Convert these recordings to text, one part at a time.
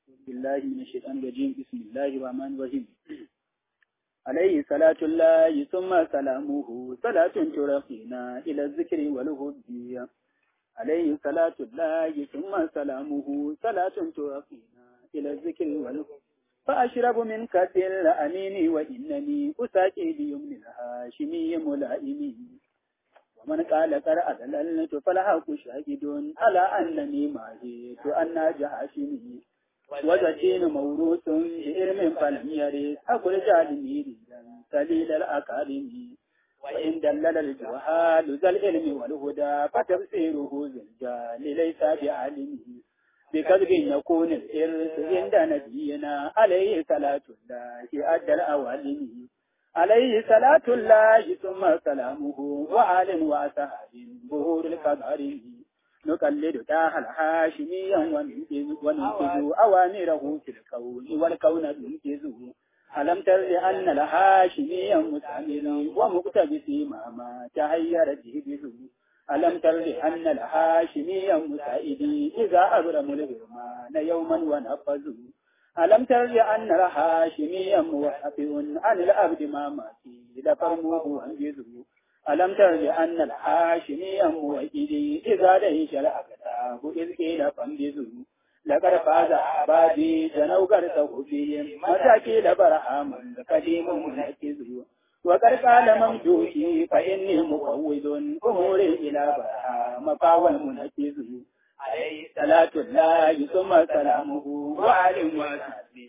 بالله من الشيطان الرجيم بسم الله الرحمن الرحيم عليه صلاة الله ثم سلامه صلاة ترقينا إلى الذكر والهدي عليه صلاة الله ثم سلامه صلاة ترقينا إلى الذكر والهدي فأشرب من كأس الأمين وإنني أساقي بيمن الهاشمي ملائمي ومن قال قرأ دللت فالحق شاهد على أنني ماهيت أن جهاشمي وزكين موروث بإرم فلم يرث أقول جالمي سليل الأكارم وإن دلل الجهال ذا العلم والهدى فتفسيره ذي الجال ليس بعالمه بكذب يكون الإرث عند نبينا عليه صلاة الله أدى الأوالم عليه صلاة الله ثم سلامه وآل وأصحاب ظهور القدر نقلد تاه الحاشميا وننفذ أوامره في الكون والكون ننفذه ألم تر أن الحاشميا مستعمل ومقتبس ما ما تهير جهده ألم تر أن الحاشميا مسائدي إذا أبرم الهرمان يوما ونفذه ألم تر أن الحاشميا موحف عن الأبد ما ماتي لفرموه وانجزه ألم تر أن الحاشميا موئدي إذا ليش الأكتاب إذ قيل فانجزه لقد فاز عبادي جنوا قرصه فيهم مساكين برهام قديم منكزه وقد قال ممدوحي فإني مفوض أموري إلى برهام فاول منكزه عليه صلاة الله ثم سلامه وعلم وسلم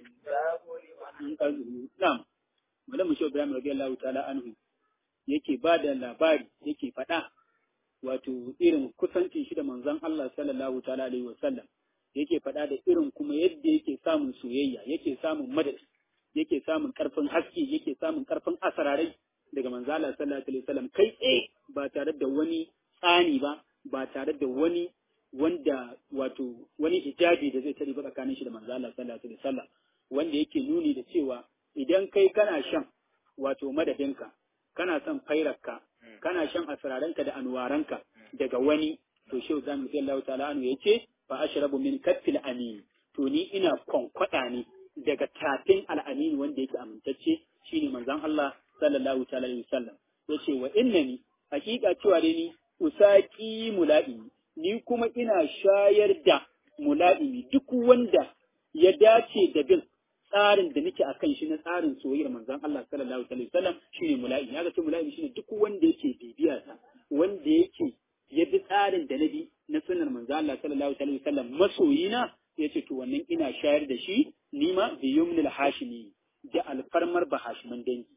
نعم ولم شو إبراهيم رضي الله تعالى عنه yake ba da labari yake faɗa wato irin kusancin shi da manzon Allah sallallahu ta'ala alaihi wasallam yake faɗa da irin kuma yadda yake samun soyayya yake samun madadi yake samun karfin haske yake samun karfin asararai daga manzon Allah sallallahu alaihi wasallam kai tsaye ba tare da wani tsani ba ba tare da wani wanda wato wani hijabi da zai tare ba tsakanin shi da manzo Allah sallallahu alaihi wasallam wanda yake nuni da cewa idan kai kana shan wato madadinka kana son fairarka kana shan asraranka da anwaranka daga wani to shehu zamu sai Allah ta'ala anu yace fa ashrabu min kaffil amin to ni ina kwankwada ne daga tafin al'amin wanda yake amintacce shine manzon Allah sallallahu ta'ala alaihi wasallam yace wa innani hakika cewa dai ni usaki mula'imi ni kuma ina shayar da mula'imi duk wanda ya dace da bin tsarin da nake akan shi na tsarin soyayyar manzon Allah sallallahu alaihi wasallam shine mula'imi ya ce mula'imi shine duk wanda yake bibiya sa wanda yake ya bi tsarin da na bi na sunnar manzon Allah sallallahu alaihi wasallam masoyina yace to wannan ina shayar da shi nima bi yumnil hashimi da alfarmar bahashiman dangi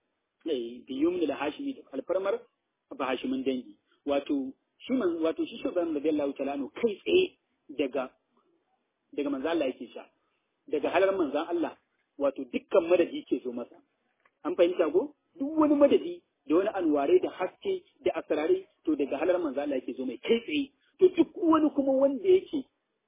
eh bi yumnil hashimi da alfarmar bahashiman dangi wato shi man wato shi shugaban radiyallahu ta'ala no kai tsaye daga daga manzo Allah yake sha daga halar manzon Allah wato dukkan madadi ke zo masa an fahimta ko duk wani madadi da wani anware da haske da asrare to daga halar manzo Allah yake zo mai kai tsaye to duk wani kuma wanda yake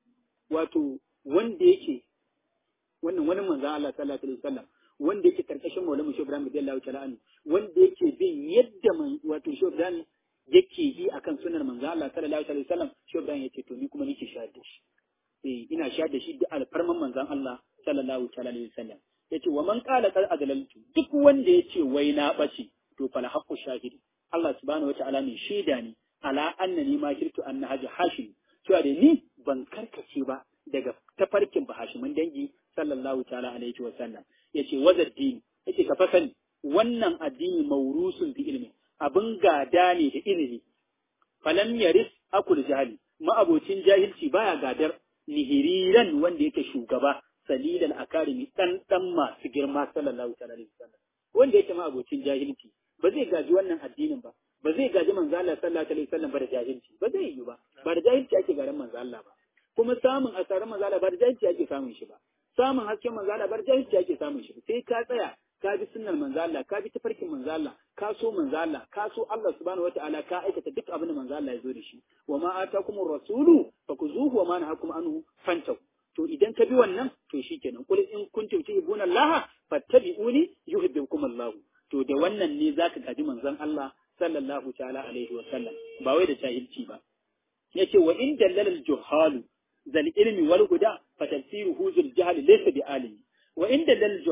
wato wanda yake wannan wani manzon Allah sallallahu alaihi wasallam wanda yake karkashin Maulana Shehu Ibrahim radiyallahu ta'ala anhu wanda yake bin yadda man wato Shehu Ibrahim yake yi akan sunar manzo Allah sallallahu alaihi wasallam shi Ibrahim yace to ni kuma nake shayar da shi eh ina shayar da shi da alfarman manzon Allah sallallahu alaihi wasallam yace wa man qala qad adlaltu duk wanda yace wai na bace to fala haqqu shahidi Allah subhanahu wataala ne shaida ne ala annani ma kirtu anna haji hashim cewa da ni ban karkace ba daga tafarkin bahashimin dangi sallallahu ta'ala alaihi wasallam yace wazaddini yace ka fasani wannan addini maurusun bi ilmi abin gada ne da ilimi falam yaris akul jahili ma'abocin jahilci baya gadar nihiriran wanda yake shugaba salilan akarimi dan dan masu girma sallallahu alaihi wasallam wanda yake ma'abocin jahilci ba zai gaji wannan addinin ba ba zai gaji manzo Allah sallallahu alaihi wasallam ba da jahilci ba zai yi ba ba da jahilci ake garin manzo Allah ba kuma samun asarar manzo Allah ba da jahilci ake samun shi ba samun hasken manzo Allah ba da jahilci ake samun shi sai ka tsaya ka bi sunnar manzo Allah ka bi tafarkin manzo Allah ka so manzo Allah ka so Allah subhanahu wataala ka aikata duk abin da manzo Allah ya zo da shi wa ma atakumur rasulu fakuzuhu wa ma nahakum anhu fantahu to idan ka bi wannan to shikenan kul in kuntum tuhibbuna Allah fattabi'uni yuhibbukum Allah to da wannan ne zaka gaji manzon Allah sallallahu ta'ala alaihi wa sallam ba wai da jahilci ba yace wa in dallal al-juhalu zal ilmi wal huda fa tafsiruhu zul jahl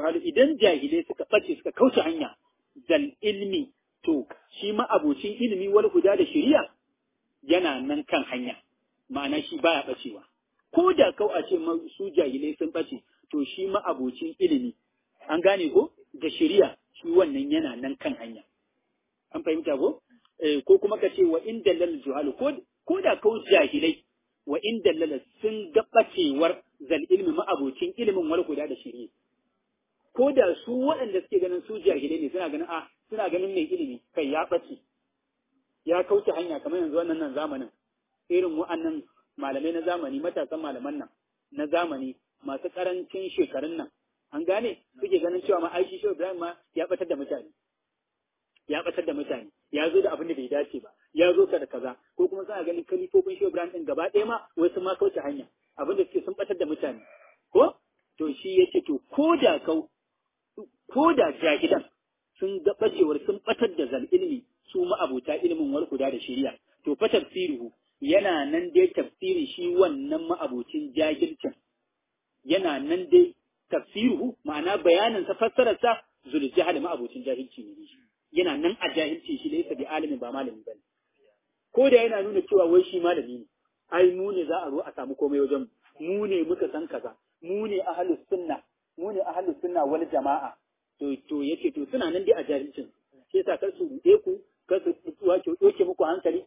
juhalu idan jahilai suka bace suka kauce hanya zal ilmi to shi ma abocin ilimi wal huda da shari'a yana nan kan hanya ma'ana shi baya bacewa ko da kau a ce su jahilai sun bace to shi ma abocin ilimi an gane ko da shari'a shi wannan yana nan kan hanya an fahimta ko eh, ko kuma ka ce wa in dallal juhalu ko ko da kau jahilai wa in dallala sun ga bacewar zal ilmi ma abocin ilimin wal huda da shari'a ko da su waɗanda suke ganin su jahilai ne suna ganin a suna ganin mai ilimi kai ya ɓace ya kauce hanya kamar yanzu wannan nan zamanin irin wa'annan malamai na zamani matasan malaman nan na zamani masu karancin shekarun nan an gane suke ganin cewa ma aishi shi Ibrahim ma ya batar da mutane ya batar da mutane ya zo da abin da bai dace ba ya zo ka da kaza ko kuma suna ganin kalifofin shi Ibrahim din gaba ɗaya ma wasu ma kauce hanya abin da suke sun batar da mutane ko to shi yace to ko da kau ko da jahilan sun ga bacewar sun batar da zal ilmi su ma'abuta ilimin wal da shari'a to fa tafsiruhu yana nan dai tafsirin shi wannan ma'abucin jahilcin yana nan dai tafsiruhu ma'ana bayanin sa fassarar sa zul jahal ma'abucin jahilci ne shi yana nan a jahilci shi laysa bi alimin ba malami bane ko da yana nuna cewa wai shi malami ne ai mu ne za a zo a samu komai wajen mu ne muka san kaza mu ne ahlus sunna mu ne ahlus sunna wal jama'a to to yace to suna nan dai a jahilcin shi yasa kar su ruɗe ku kar su wato doke muku hankali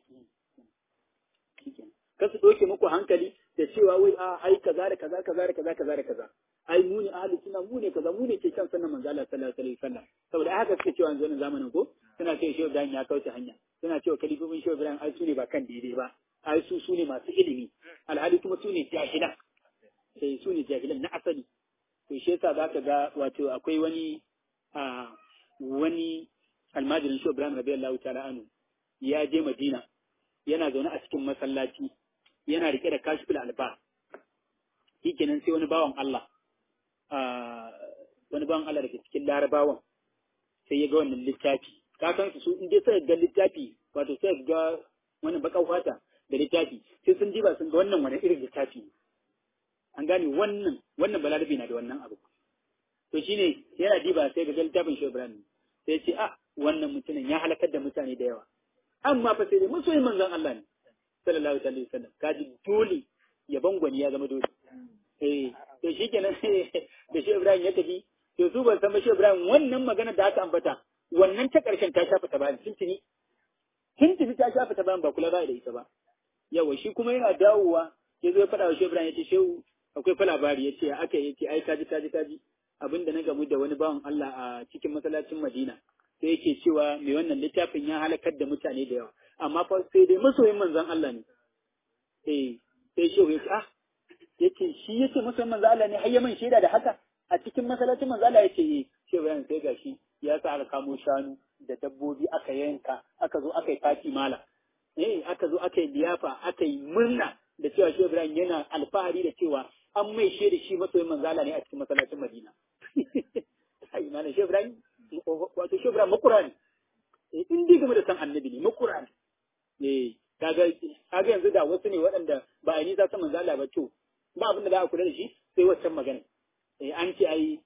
kar su doke muku hankali da cewa wai a ai kaza da kaza kaza da kaza kaza da kaza ai mu ne ahlus sunna mu ne kaza mu ne ke kan sunnan manzo Allah sallallahu alaihi wasallam saboda haka suke cewa yanzu zamanin ko suna cewa Shehu Ibrahim ya kauce hanya suna cewa kalifofin Shehu Ibrahim ai su ne ba kan daidai ba ai su su ne masu ilimi alhali kuma su ne jahilan sai su ne jahilan na asali to shi yasa zaka ga wato akwai wani a wani almajirin Shehu Ibrahim radiyallahu ta'ala anhu ya je Madina yana zaune a cikin masallaci yana rike da kashful alba shikenan sai wani bawan Allah wani bawan Allah daga cikin larabawan sai ya ga wannan littafi ka san su in dai sai ga littafi wato sai ga wani bakan fata da littafi sai sun diba sun ga wannan wani irin littafi an gane wannan wannan balarabi na da wannan abu to shine yana diba sai ga littafin shi Ibrahim sai ce ah wannan mutumin ya halakar da mutane da yawa amma fa sai dai masoyin manzon Allah ne sallallahu alaihi wasallam kaji dole ya bangwani ya zama dole eh to shikenan da shi Ibrahim ya tafi to su ban san ba shi Ibrahim wannan magana da aka ambata wannan ta karshen ta shafa ta bayan tuntuni tuntuni ta shafa ta bayan ba kula ba da ita ba yawa shi kuma yana dawowa ya zo ya faɗa wa shi Ibrahim ya ce shehu akwai fa labari ya ce aka yi ce ai kaji kaji kaji abinda na gamu da wani bawan Allah a cikin masallacin Madina sai yake cewa mai wannan littafin ya halakar da mutane da yawa amma fa sai dai masoyin manzon Allah ne eh sai shehu ya ce ah yace shi yace masoyin manzon Allah ne har ya man shaida da haka a cikin masallacin manzon Allah yace eh shehu Ibrahim sai gashi ya sa aka kamo shanu da dabbobi aka yanka aka zo aka yi fati mala eh aka zo aka yi liyafa aka yi murna da cewa shehu Ibrahim yana alfahari da cewa an mai shaida shi masoyin manzon Allah ne a cikin masallacin Madina ai mana shehu Ibrahim wato shi Ibrahim makura ne in dai game da san annabi ne makura ne eh kaga kaga yanzu da wasu ne waɗanda ba a yi za su manzo Allah ba to ba abin da za a kula da shi sai waccan magana eh an ce ai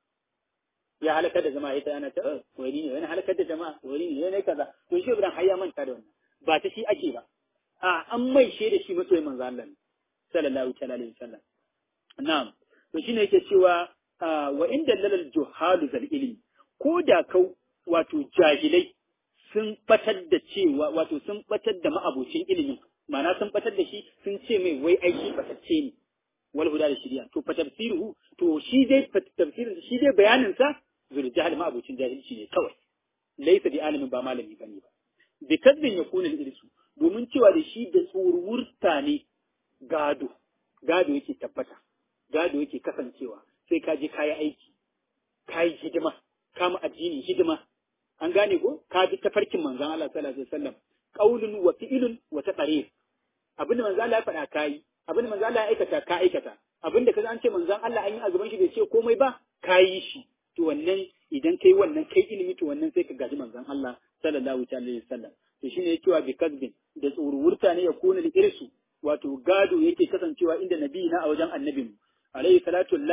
ya halakar da jama'a ita ana ta wani ne wani halakar da jama'a wani ne ne kaza to shi Ibrahim har ya manta da wannan ba ta shi ake ba a an mai da shi masoyin manzo Allah ne sallallahu alaihi wasallam na'am to shine yake cewa wa inda lalal juhalu zal ilmi ko da kau wato jahilai sun batar da cewa wato sun batar da ma'abocin ilimin ma'ana sun batar da shi sun ce mai wai aiki batacce ne wal huda da shiriya to fa tafsiruhu to shi dai tafsirin shi dai bayanin sa zul jahil ma'abocin jahilci ne kawai laysa bi alimin ba malami bane ba bi kadbin yakuna al-irsu domin cewa da shi da tsurwurta ne gado gado yake tabbata gado yake kasancewa sai ka je kayi aiki kayi hidima kama addini hidima an gane ko ka bi tafarkin manzon Allah sallallahu alaihi wasallam qaulun wa fi'lun wa taqrir abin da manzon Allah ya faɗa kai abin da manzon Allah ya aikata ka aikata abin da kaza an ce manzon Allah an yi a gaban shi bai ce komai ba kayi shi to wannan idan kai wannan kai ilimi to wannan sai ka gaji manzon Allah sallallahu alaihi wasallam to shine yake wa bi kasbin da tsururta ne ya kona da irsu wato gado yake kasancewa inda nabi na a wajen annabin alaihi salatu lahi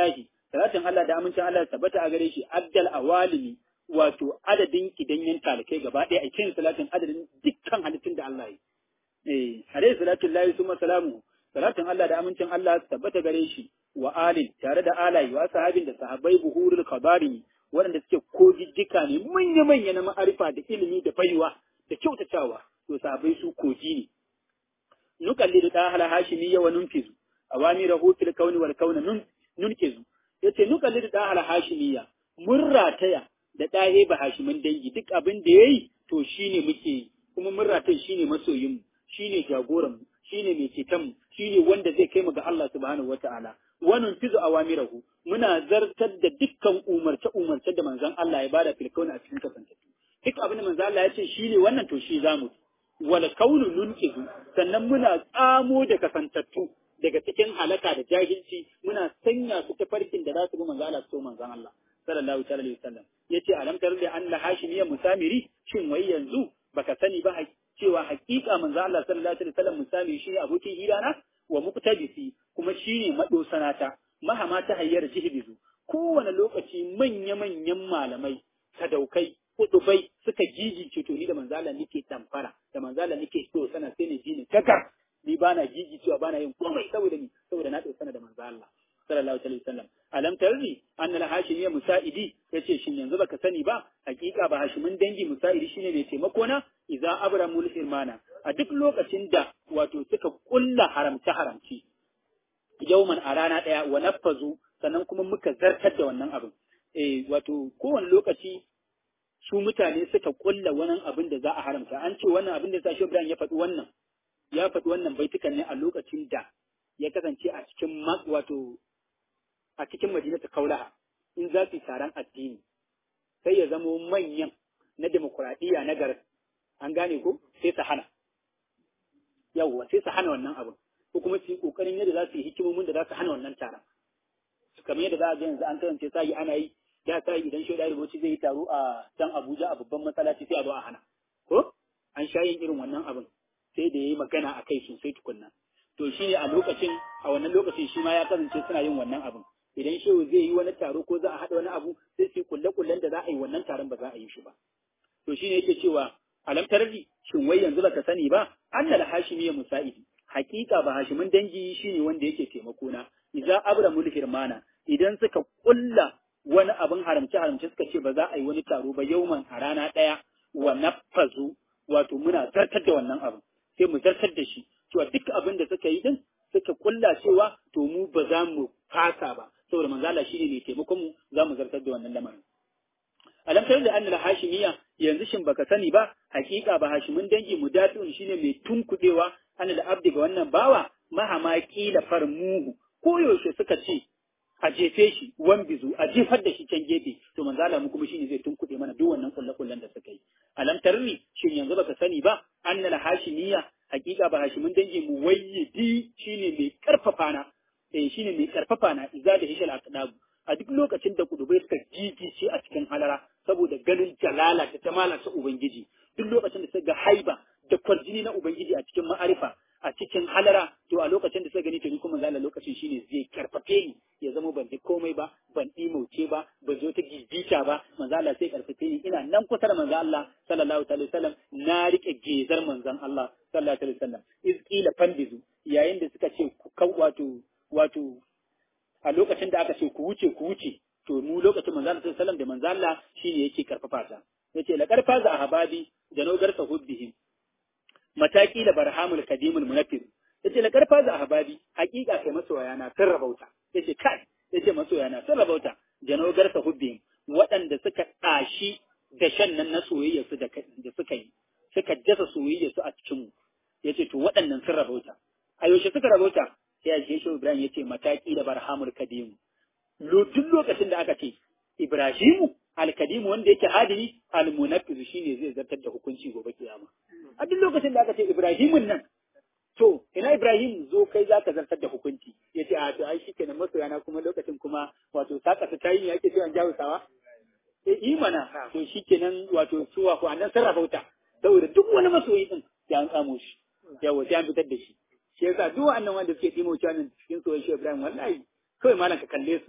salatin Allah da amincin Allah tabbata a gare shi addal awalimi wato adadin kidanyen talikai gaba ɗaya a cikin salatin adadin dukkan halittun da Allah yi eh alaihi salatu lillahi summa salamu salatin Allah da amincin Allah tabbata gare shi wa alin tare da alayi wa sahabin da sahabbai buhurul kabari waɗanda suke kogijjika ne manya-manya na ma'arifa da ilimi da baiwa da kyautatawa to sahabbai su koji ne nukalli da ɗahala hashimi yawa numfizu awami rahotul kauni wal kauna nun nunkizu yace nukalli da ɗahala hashimiya mun rataya da ɗahe ba hashimin dangi duk abin da yayi to shine muke yi kuma mun rataya shine masoyin mu shine jagoran mu shine mai ceton mu shine wanda zai kai mu ga Allah subhanahu wataala wannan fizu awamirahu muna zartar da dukkan umarce umarce da manzon Allah ya bada fil kauni a cikin kasantattu duk abin da manzon Allah ya ce shine wannan to shi zamu wal kaunu nunqizu sannan muna tsamo da kasantattu daga cikin halaka da jahilci muna sanya su ta farkin da za su bi manzon Allah so manzon Allah sallallahu alaihi wasallam yace alam tar da an la hashimiyya musamiri shin wai yanzu baka sani ba cewa hakika manzon Allah sallallahu alaihi wasallam musamiri shi abokin hirana wa muqtadisi kuma shine madosanata mahama ta hayyar jihbizu kowane lokaci manya-manyan malamai sadaukai kudubai suka gigice to ni da manzala nake tamfara da manzala nake so sana sai ne jini kaka ni bana gigicewa bana yin komai saboda ni saboda na sana da manzo Allah sallallahu alaihi wasallam alam tarri anna al hashimiyya musaidi yace shin yanzu baka sani ba hakika ba hashimin dangi musaidi shine mai taimako na idza abramul firmana a duk lokacin da wato suka kulla haramta haramci yauman a rana ɗaya wa nafazu sannan kuma muka zartar da wannan abin eh wato kowane lokaci su mutane suka kulla wani abin da za a haramta an ce wannan abin da sa shi Ibrahim ya faɗi wannan ya faɗi wannan baitukan ne a lokacin da ya kasance a cikin wato a cikin madinatu kaulaha in za su yi taron addini sai ya zamo manyan na demokuraɗiyya na garin an gane ko sai su hana yawwa sai su hana wannan abin ko kuma su yi kokarin yadda za su yi hikimomin da za su hana wannan taron kamar yadda za a ga yanzu an kasance sai ana yi da sai idan shaida rubuci zai yi taro a can Abuja a babban masallaci sai a zo a hana ko an sha yin irin wannan abin sai da yayi magana a kai sosai tukunna to shi ne a lokacin a wannan lokacin shi ma ya kasance suna yin wannan abin idan shehu zai yi wani taro ko za a haɗa wani abu sai su kulle kullen da za a yi wannan taron ba za a yi shi ba to shi ne yake cewa alam tarji shin wai yanzu baka sani ba annal hashimi ya musa'idi hakika ba hashimin dangi shine wanda yake taimako na idza abramul firmana idan suka kulla wani abin haramce haramce suka ce ba za a yi wani taro ba yauman a rana ɗaya wa nafazu wato muna zartar da wannan abin sai mu zartar da shi cewa duk abin da suka yi din suka kulla cewa to mu ba za mu fasa ba saboda manzala shine mai taimakon mu za mu zartar da wannan lamarin alam tare da annal hashimiya yanzu shin baka sani ba hakika ba hashimin dangi mudafi'un shine mai tunkudewa annal abdi ga wannan bawa mahama kila farmuhu ko yaushe suka ce a jefe shi wan bizu a jefar da shi can gefe to manzo Allah mu kuma shine zai tunkuɗe mana duk wannan kullu kullan da suka yi alam tarri shin yanzu baka sani ba annal hashimiya hakika ba hashimin dangi mu wayyidi shine mai karfafa na eh shine mai karfafa na iza da hishal aqdabu a duk lokacin da kudubai suka jijice a cikin halara saboda ganin jalala da jamala ta ubangiji duk lokacin da suka ga haiba da kwarjini na ubangiji a cikin ma'arifa a cikin halara to a lokacin da suka gani to ni kuma zalla lokacin shine zai karfafe ni ya zama ban ji komai ba ban dimauce ba ban zo ta gigita ba manzo Allah sai karfafe ni ina nan kusa da manzo Allah sallallahu alaihi wasallam na rike gezar manzon Allah sallallahu alaihi wasallam izqila fandizu yayin da suka ce ku wato wato a lokacin da aka ce ku wuce ku wuce to mu lokacin manzo Allah sallallahu alaihi wasallam da manzo Allah shine yake karfafa ta yace la karfa za ahbabi da nogar sahubbihim mataki da barhamul kadimul munafir yace la karfa za ahbabi hakika kai masoya na sun rabauta yace kai yace masoya na sun rabauta janogar sahubbihim waɗanda suka tashi da shan nan na soyayya su da suka yi suka dasa soyayya su a cikin mu yace to waɗannan sun rabauta a yaushe suka rabauta sai a shi Ibrahim yace mataki da barhamul kadimu duk lokacin da aka ce Ibrahimu alkadimu wanda yake adili almunafiz shine zai zartar da hukunci gobe kiyama a duk lokacin da aka ce Ibrahimun nan to ina Ibrahim zo kai zaka zartar da hukunci yace a to ai shikenan masoyana kuma lokacin kuma wato saka ta tayi yake cewa an jawo sawa eh imana to shikenan wato suwa ko annan sarrafa wuta saboda duk wani masoyi din sai an tsamo shi yawa sai an fitar da shi shi yasa duk wannan wanda suke dimo cewa cikin soyayya Ibrahim wallahi kawai malam ka kalle su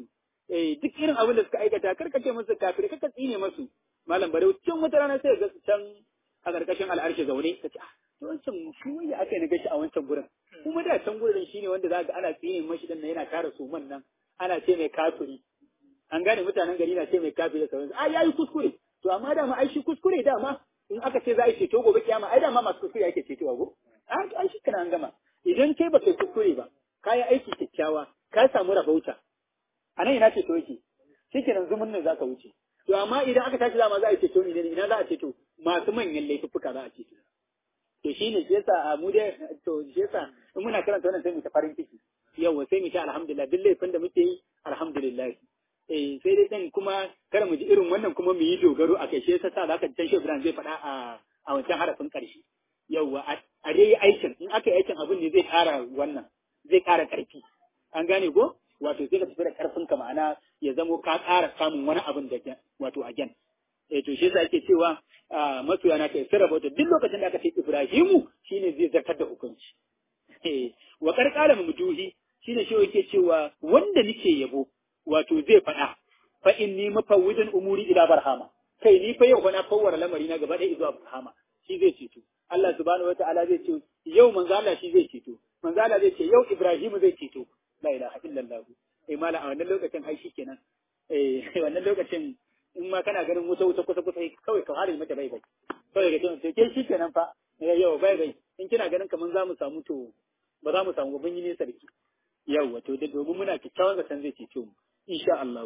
eh duk irin abin da suka aikata kar ka ce musu kafiri kar ka tsine musu malam bare can wata rana sai ga su can a karkashin al'arshi zaune ka ce ah to wancan shi wanda aka yi gashi a wancan gurin kuma da can gurin shine wanda za ga ana tsine mashi dan yana kara suman nan ana ce mai kafiri an gane mutanen gari na ce mai kafiri da sauransu a yayi kuskure to amma dama ai shi kuskure dama in aka ce za a yi ceto gobe kiyama ai dama masu kuskure ake cetowa go ai shi kana an gama idan kai ba kai kuskure ba ka yi aiki kyakkyawa ka samu rabauta a nan ina ceto yake shikenan zumun ne za ka wuce to amma idan aka tashi dama za a yi ceto ne ina za a ceto masu manyan laifuffuka za a ceto to shi ne shi yasa mu dai to shi yasa in muna karanta wannan sai mu ta farin ciki yawa sai mu ta alhamdulillah duk laifin da muke yi alhamdulillah eh sai dai dan kuma kada mu ji irin wannan kuma mu yi dogaro a kai shi yasa sa zaka ji Ibrahim zai faɗa a a wancan harafin ƙarshe yawa a dai aikin in aka yi aikin abin ne zai ƙara wannan zai ƙara ƙarfi an gane ko wato sai ka tafi da ƙarfin ka ma'ana ya zamo ka ƙara samun wani abin da wato again eh to shi yasa yake cewa masoya na kai sirra bauta duk lokacin da aka ce Ibrahimu shine zai zartar da hukunci eh wa qarqala mumduhi shine shi yake cewa wanda nake yabo wato zai faɗa fa inni mafawwidun umuri ila barhama kai ni fa yau fa na fawwara lamari na gaba ɗaya zuwa barhama shi zai ceto Allah subhanahu wataala zai ce yau manzo Allah shi zai ceto manzo Allah zai ce yau Ibrahimu zai ceto la ilaha illallah eh mala a wannan lokacin ai shikenan eh wannan lokacin in ma kana ganin wuta wuta kusa kusa kawai ka hare mata bai bai kawai ga to ke shikenan fa yau bai bai in kina ganin kaman za mu samu to ba za mu samu ban yi nesa da ki yau wato da domin muna kyakkyawan zaton zai ceto mu insha Allah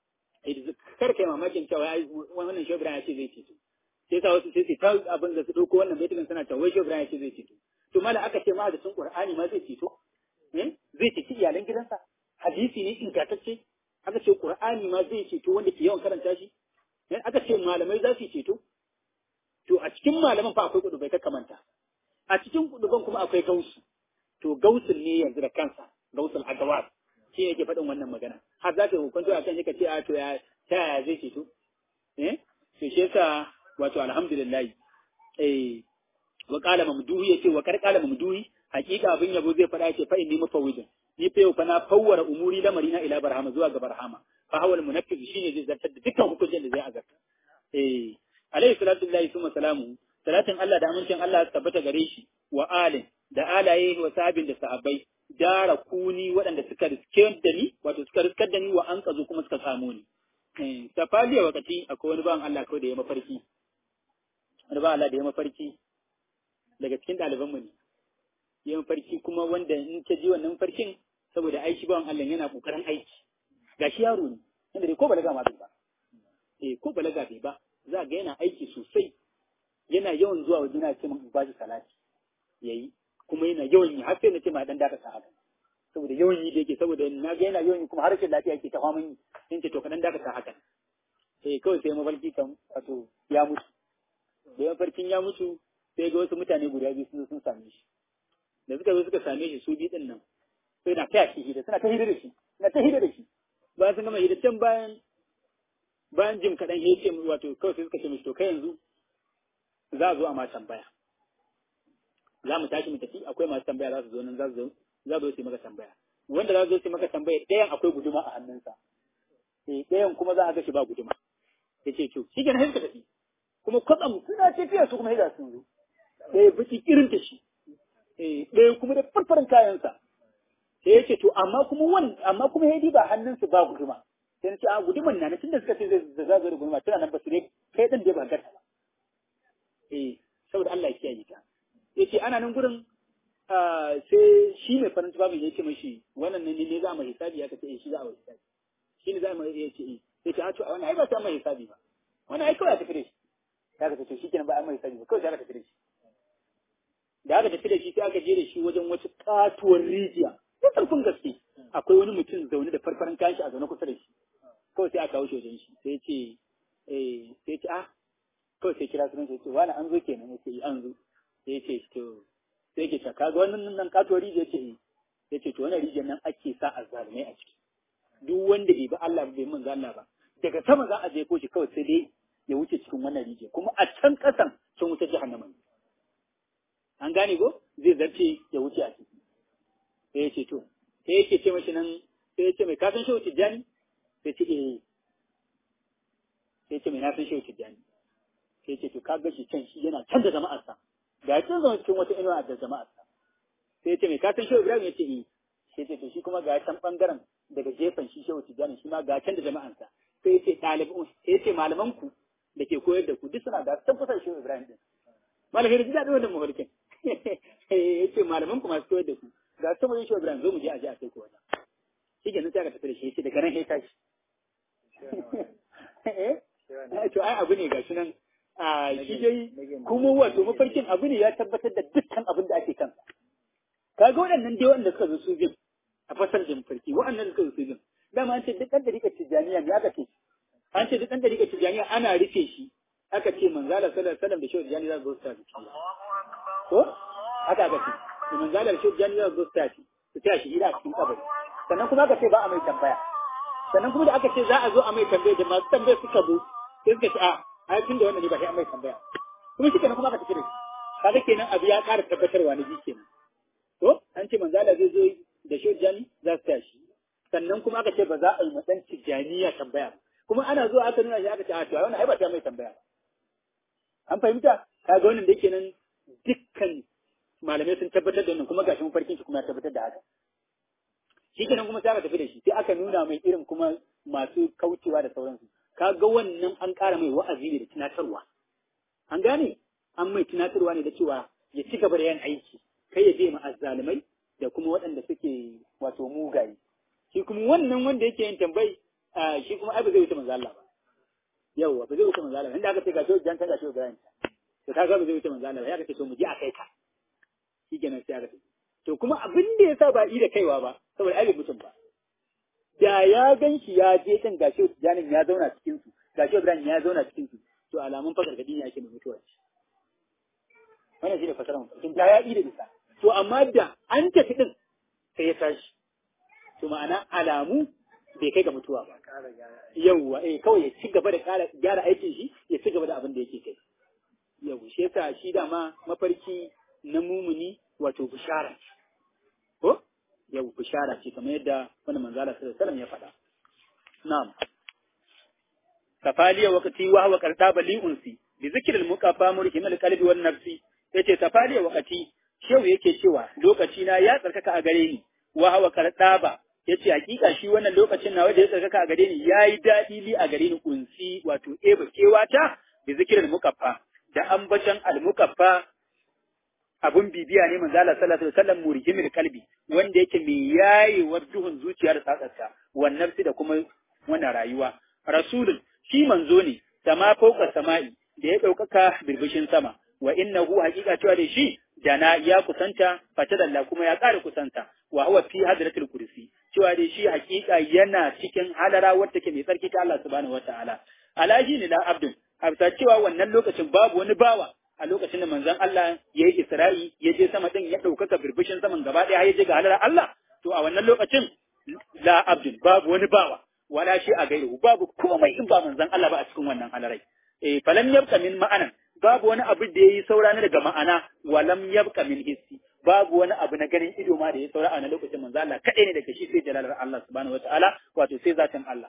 kar kai mamakin cewa ai wannan shobra ya ce zai ceto sai sa wasu sai su ta abin da su dauko wannan baitin suna cewa wai shobra ya ce zai ceto to mala aka ce ma da sun Qur'ani ma zai ceto eh zai ceci iyalan gidansa hadisi ne ingantacce aka ce Qur'ani ma zai ceto wanda ke yawan karanta shi eh aka ce malamai za su ceto to a cikin malaman fa akwai kudubai ka kamanta a cikin kuduban kuma akwai gausu to gausun ne yanzu da kansa gausul agawar shi yake faɗin wannan magana har za ka hukunta a kan yaka ce a to ya ta yaya zai ceto eh to shi yasa wato alhamdulillah eh wa qala mamduhi yace wa kar qala mamduhi hakika abin yabo zai faɗa yace fa inni mufawwidun ni fa yau fa na fawwara umuri lamarina ila barhama zuwa ga barhama fa hawal munafiq shine zai zartar da dukkan hukuncin da zai azarta eh alayhi salatu lillahi summa salamu salatin Allah da amincin Allah tabbata gare shi wa alin da alaye wa sabin da sahabbai dara kuni waɗanda suka riske da ni wato suka riskar da ni wa an kazo kuma suka samu ni eh safaliya wakati akwai wani bawan Allah kawai da ya mafarki wani bawan Allah da ya mafarki daga cikin ɗalibanmu ne ya mafarki kuma wanda in ka ji wannan mafarkin saboda aiki bawan Allah yana kokarin aiki gashi yaro ne wanda dai ko balaga ma bai ba eh ko balaga bai ba za ga yana aiki sosai yana yawan zuwa wajen na ce min ba shi salati yayi kuma yana yawan yi har sai na ce ma dan daka haka saboda yawan yi da yake saboda na ga yana yawan yi kuma harshen lafiya yake ta faman yi in ce to ka dan daka haka eh kawai sai mafarki kan wato ya mutu da mafarkin ya mutu sai ga wasu mutane guda biyu sun sun same shi da suka zo suka same shi su biyu din nan sai na taya shi hida suna ta hida da shi suna ta hida da shi bayan sun gama hida can bayan bayan jim kaɗan ya ce wato kawai sai suka ce mishi to kai yanzu za a zo a ma tambaya za mu tashi mu tafi akwai masu tambaya za su zo nan za su zo za su zo su maka tambaya wanda za su zo su maka tambaya ɗayan akwai guduma a hannunsa eh ɗayan kuma za a ga shi ba guduma ya ce to shi kenan sai suka tafi kuma kwatsam suna tafiya su kuma hida sun zo ɗaya biki irin ta shi ɗaya kuma da farfarin kayansa sai ya ce to amma kuma wan amma kuma ya ba hannunsu ba guduma sai na ce a guduman na tunda suka ce zai za zo da guduma tana nan ba su ne kai ɗin dai ba garta ba eh saboda Allah ya kiyaye ta ya ce ana nan gurin sai shi mai farin tufafin ya ce mashi wannan ne ne za a mai hisabi ya kace shi za a mai hisabi shi ne za a mai ya ce eh sai ce a to wannan ai ba ta mai hisabi ba wannan ai kawai a tafi da shi ya ka ce shi kenan ba a mai hisabi ba kawai sai aka tafi da shi da aka tafi da shi sai aka je da shi wajen wata katuwar rijiya ta karfin gaske akwai wani mutum zaune da farfaran kayan shi a zaune kusa da shi kawai sai aka kawo shi wajen shi sai ce eh sai ce ah kawai sai kira sunan sai ce wani an zo kenan ya ce an zo sai ce to sai ke shaka ga wannan nan katuwar rijiya ce eh sai ce to wannan rijiyar nan ake sa azzalumai a ciki duk wanda bai bi Allah bai mun Allah ba daga sama za a je ko shi kawai sai dai ya wuce cikin wannan rijiya kuma a can kasan sun wuce jahannama ne an gane ko zai zarce ya wuce a ciki sai ya ce to sai yake ce mashi nan sai ya ce mai kasan shehu tijjani sai ce eh sai ce mai na san shehu tijjani sai ce to ka ga shi can shi yana can da jama'arsa ga can zama cikin wata inuwa da jama'arsa sai ce mai ka san shehu ibrahim ya ce eh sai ce to shi kuma ga can bangaren daga gefen shi shehu tijjani shi ma ga can da jama'arsa sai ce ɗalibin sai ce malaman ku da ke koyar da ku duk suna da can kusa shehu ibrahim din malamin da ji daɗin wannan mafarkin ya ce malaman ku masu koyar da ku ga can wajen shehu ibrahim zo mu je a je a kai ku wajen shi kenan sai aka tafi da shi ya ce daga nan ya tashi to ai abu ne gashi nan a shi dai kuma wato mafarkin abu ne ya tabbatar da dukkan abin da ake kansa kaga waɗannan dai waɗanda suka zo su bin a fasar da mafarki waɗannan suka zo su bin dama an ce duk ɗan dariƙar tijjaniya ne aka ce an ce duk ɗan dariƙar tijjaniya ana rufe shi aka ce manzala sallallahu alaihi wasallam da shehu tijjani za su zo su tafi ko haka aka ce da manzala da shehu tijjani za su zo su tafi su taya shi gida a cikin kabari sannan kuma aka ce ba a mai tambaya sannan kuma da aka ce za a zo a mai tambaya da masu tambaya suka zo sai suka ce a ai tun da wannan ne ba sai an mai tambaya kuma shi kenan kuma aka tafi da shi kaga kenan abu ya ƙara tabbatarwa na ji kenan to an ce manzala zai zo da shi jani za su tashi sannan kuma aka ce ba za a yi matsan tijjaniya tambaya kuma ana zuwa aka nuna shi aka ce a to wannan ai ba ta mai tambaya an fahimta kaga wannan da kenan dukkan malamai sun tabbatar da wannan kuma gashi mafarkin shi kuma ya tabbatar da haka shi kenan kuma sai aka tafi da shi sai aka nuna mai irin kuma masu kaucewa da sauransu kaga wannan an ƙara mai wa'azi ne da tunatarwa an gane an mai tunatarwa ne da cewa ya ci gaba da yin aiki kai ya je ma azzalumai da kuma waɗanda suke wato mugaye shi kuma wannan wanda yake yin tambayi shi kuma ai ba zai wuce manzo Allah ba yawwa ba zai wuce manzo Allah ba inda aka ce ga shi jan ga shi Ibrahim to kaga ba zai wuce manzo Allah ba ya ka ce to mu je a kai ka shi kenan sai aka ce to kuma abin da yasa ba yi da kaiwa ba saboda ai bai mutum ba da ya gan shi ya je kan gashi Janin ya zauna cikin su gashi Ibrahim ya zauna cikin su to alamun fakar gadi ne ake mai mutuwa ce wannan shi ne fasarar mafarkin da ya yi da bisa to amma da an tafi din sai ya tashi to ma'ana alamu bai kai ga mutuwa ba yawwa eh kawai ya ci gaba da kara gyara aikin shi ya ci gaba da abin da yake kai yau shi yasa shi dama mafarki na mumuni wato bishara ce ko yau bishara ce kamar yadda wani manzala sallallahu alaihi wasallam ya faɗa na'am kafaliya waqti wa huwa qartaba li unsi bi zikri al muqaffa murhim al qalbi wan nafsi yace tafaliya waqti shehu yake cewa lokaci na ya tsarkaka a gare ni wa huwa qartaba yace hakika shi wannan lokacin nawa da ya tsarkaka a gare ni yayi dadi li a gare ni unsi wato eba kewata bi zikri al muqaffa da ambatan al muqaffa abun bibiya ne manzo Allah sallallahu alaihi wasallam murhimil kalbi wanda yake mai yayewar duhun zuciyar tsatsarta wan nafsi da kuma wannan rayuwa rasulun shi manzo ne sama fauka sama'i da ya ɗaukaka birbishin sama wa innahu haqiqa cewa da shi dana ya kusanta fatadalla kuma ya ƙara kusanta wa huwa fi hadratil kursi cewa da shi haqiqa yana cikin halara wadda take mai tsarki ta Allah subhanahu wataala alaji ne la abdun a cewa wannan lokacin babu wani bawa a lokacin da manzon Allah ya yi Isra'i ya je sama din ya ɗaukaka birbishin saman gaba ɗaya ya je ga halar Allah to a wannan lokacin la abdun babu wani bawa wala shi a gairu babu komai in ba manzon Allah ba a cikin wannan halarai eh falam yabqa min ma'anan babu wani abu da yayi saura na daga ma'ana walam yabqa min hissi babu wani abu na ganin ido ma da ya saura a wannan lokacin manzon Allah kadai ne daga shi sai jalalar Allah subhanahu wataala wato sai zatin Allah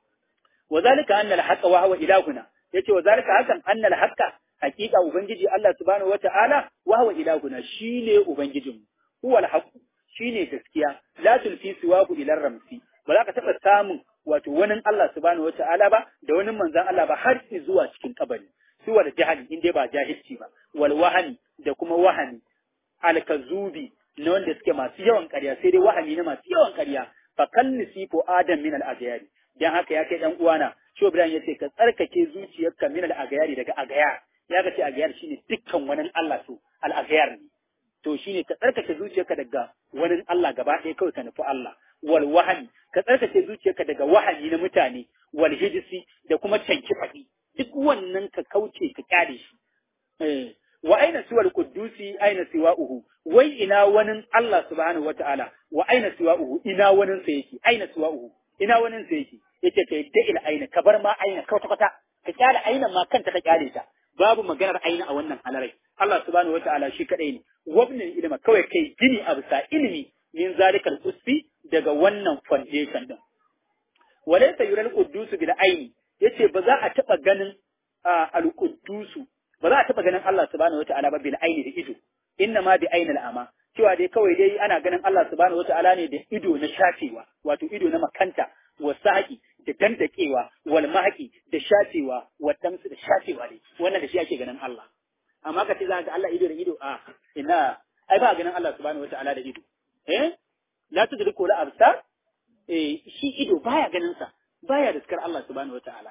wa zalika anna al-haqqa wa huwa ilahuna yace wa zalika hakan anna al-haqqa hakika ubangiji Allah subhanahu wata'ala wa huwa ilahuna shine ubangijinmu huwa al-haqq shine gaskiya la tulfi siwahu ila ramsi ba za ka taba samun wato wani Allah subhanahu wata'ala ba da wani manzon Allah ba har zuwa cikin kabari suwa da jahili in dai ba jahilci ba wal wahani da kuma wahani al-kazubi na wanda suke masu yawan ƙarya sai dai wahani na masu yawan ƙarya fa kallisi ko adam min al-ajyari dan haka ya kai dan uwana Sho Ibrahim yace ka tsarkake zuciyarka min al-agayari daga agayar ya ga ce agayar shine dukkan wani Allah so al-agayar ne to shine ka tsarkake zuciyarka daga wani Allah gaba ɗaya kawai ka nufi Allah wal wahani ka tsarkake zuciyarka daga wahani na mutane wal hijisi da kuma canki faɗi duk wannan ka kauce ka kyale shi eh wa aina siwal quddusi aina siwa'uhu wai ina wani Allah subhanahu wata'ala wa aina siwa'uhu ina wani sa yake aina siwa'uhu ina wani sa yake yace ka yadda ila aina ka bar ma aina kwata kwata ka kyale aina ma kanta ka kyale ta babu maganar aina a wannan halarai Allah subhanahu wataala shi kadai ne wabnin ilima kawai kai gini a bisa ilimi min zalikal usfi daga wannan foundation din walaysa yural quddusu bil aini yace ba za a taba ganin al quddusu ba za a taba ganin Allah subhanahu wataala ba bil aini da ido inna ma bi ainil ama cewa dai kawai dai ana ganin Allah subhanahu wataala ne da ido na shafewa wato ido na makanta wasaki da dandakewa wal mahaqi da shafewa wa tamsu da shafewa ne wannan da shi ake ganin Allah amma ka ce za ga Allah ido da ido a ina ai ba ganin Allah subhanahu wataala da ido eh la tudriku la absar eh shi ido baya ganin sa baya riskar Allah subhanahu wataala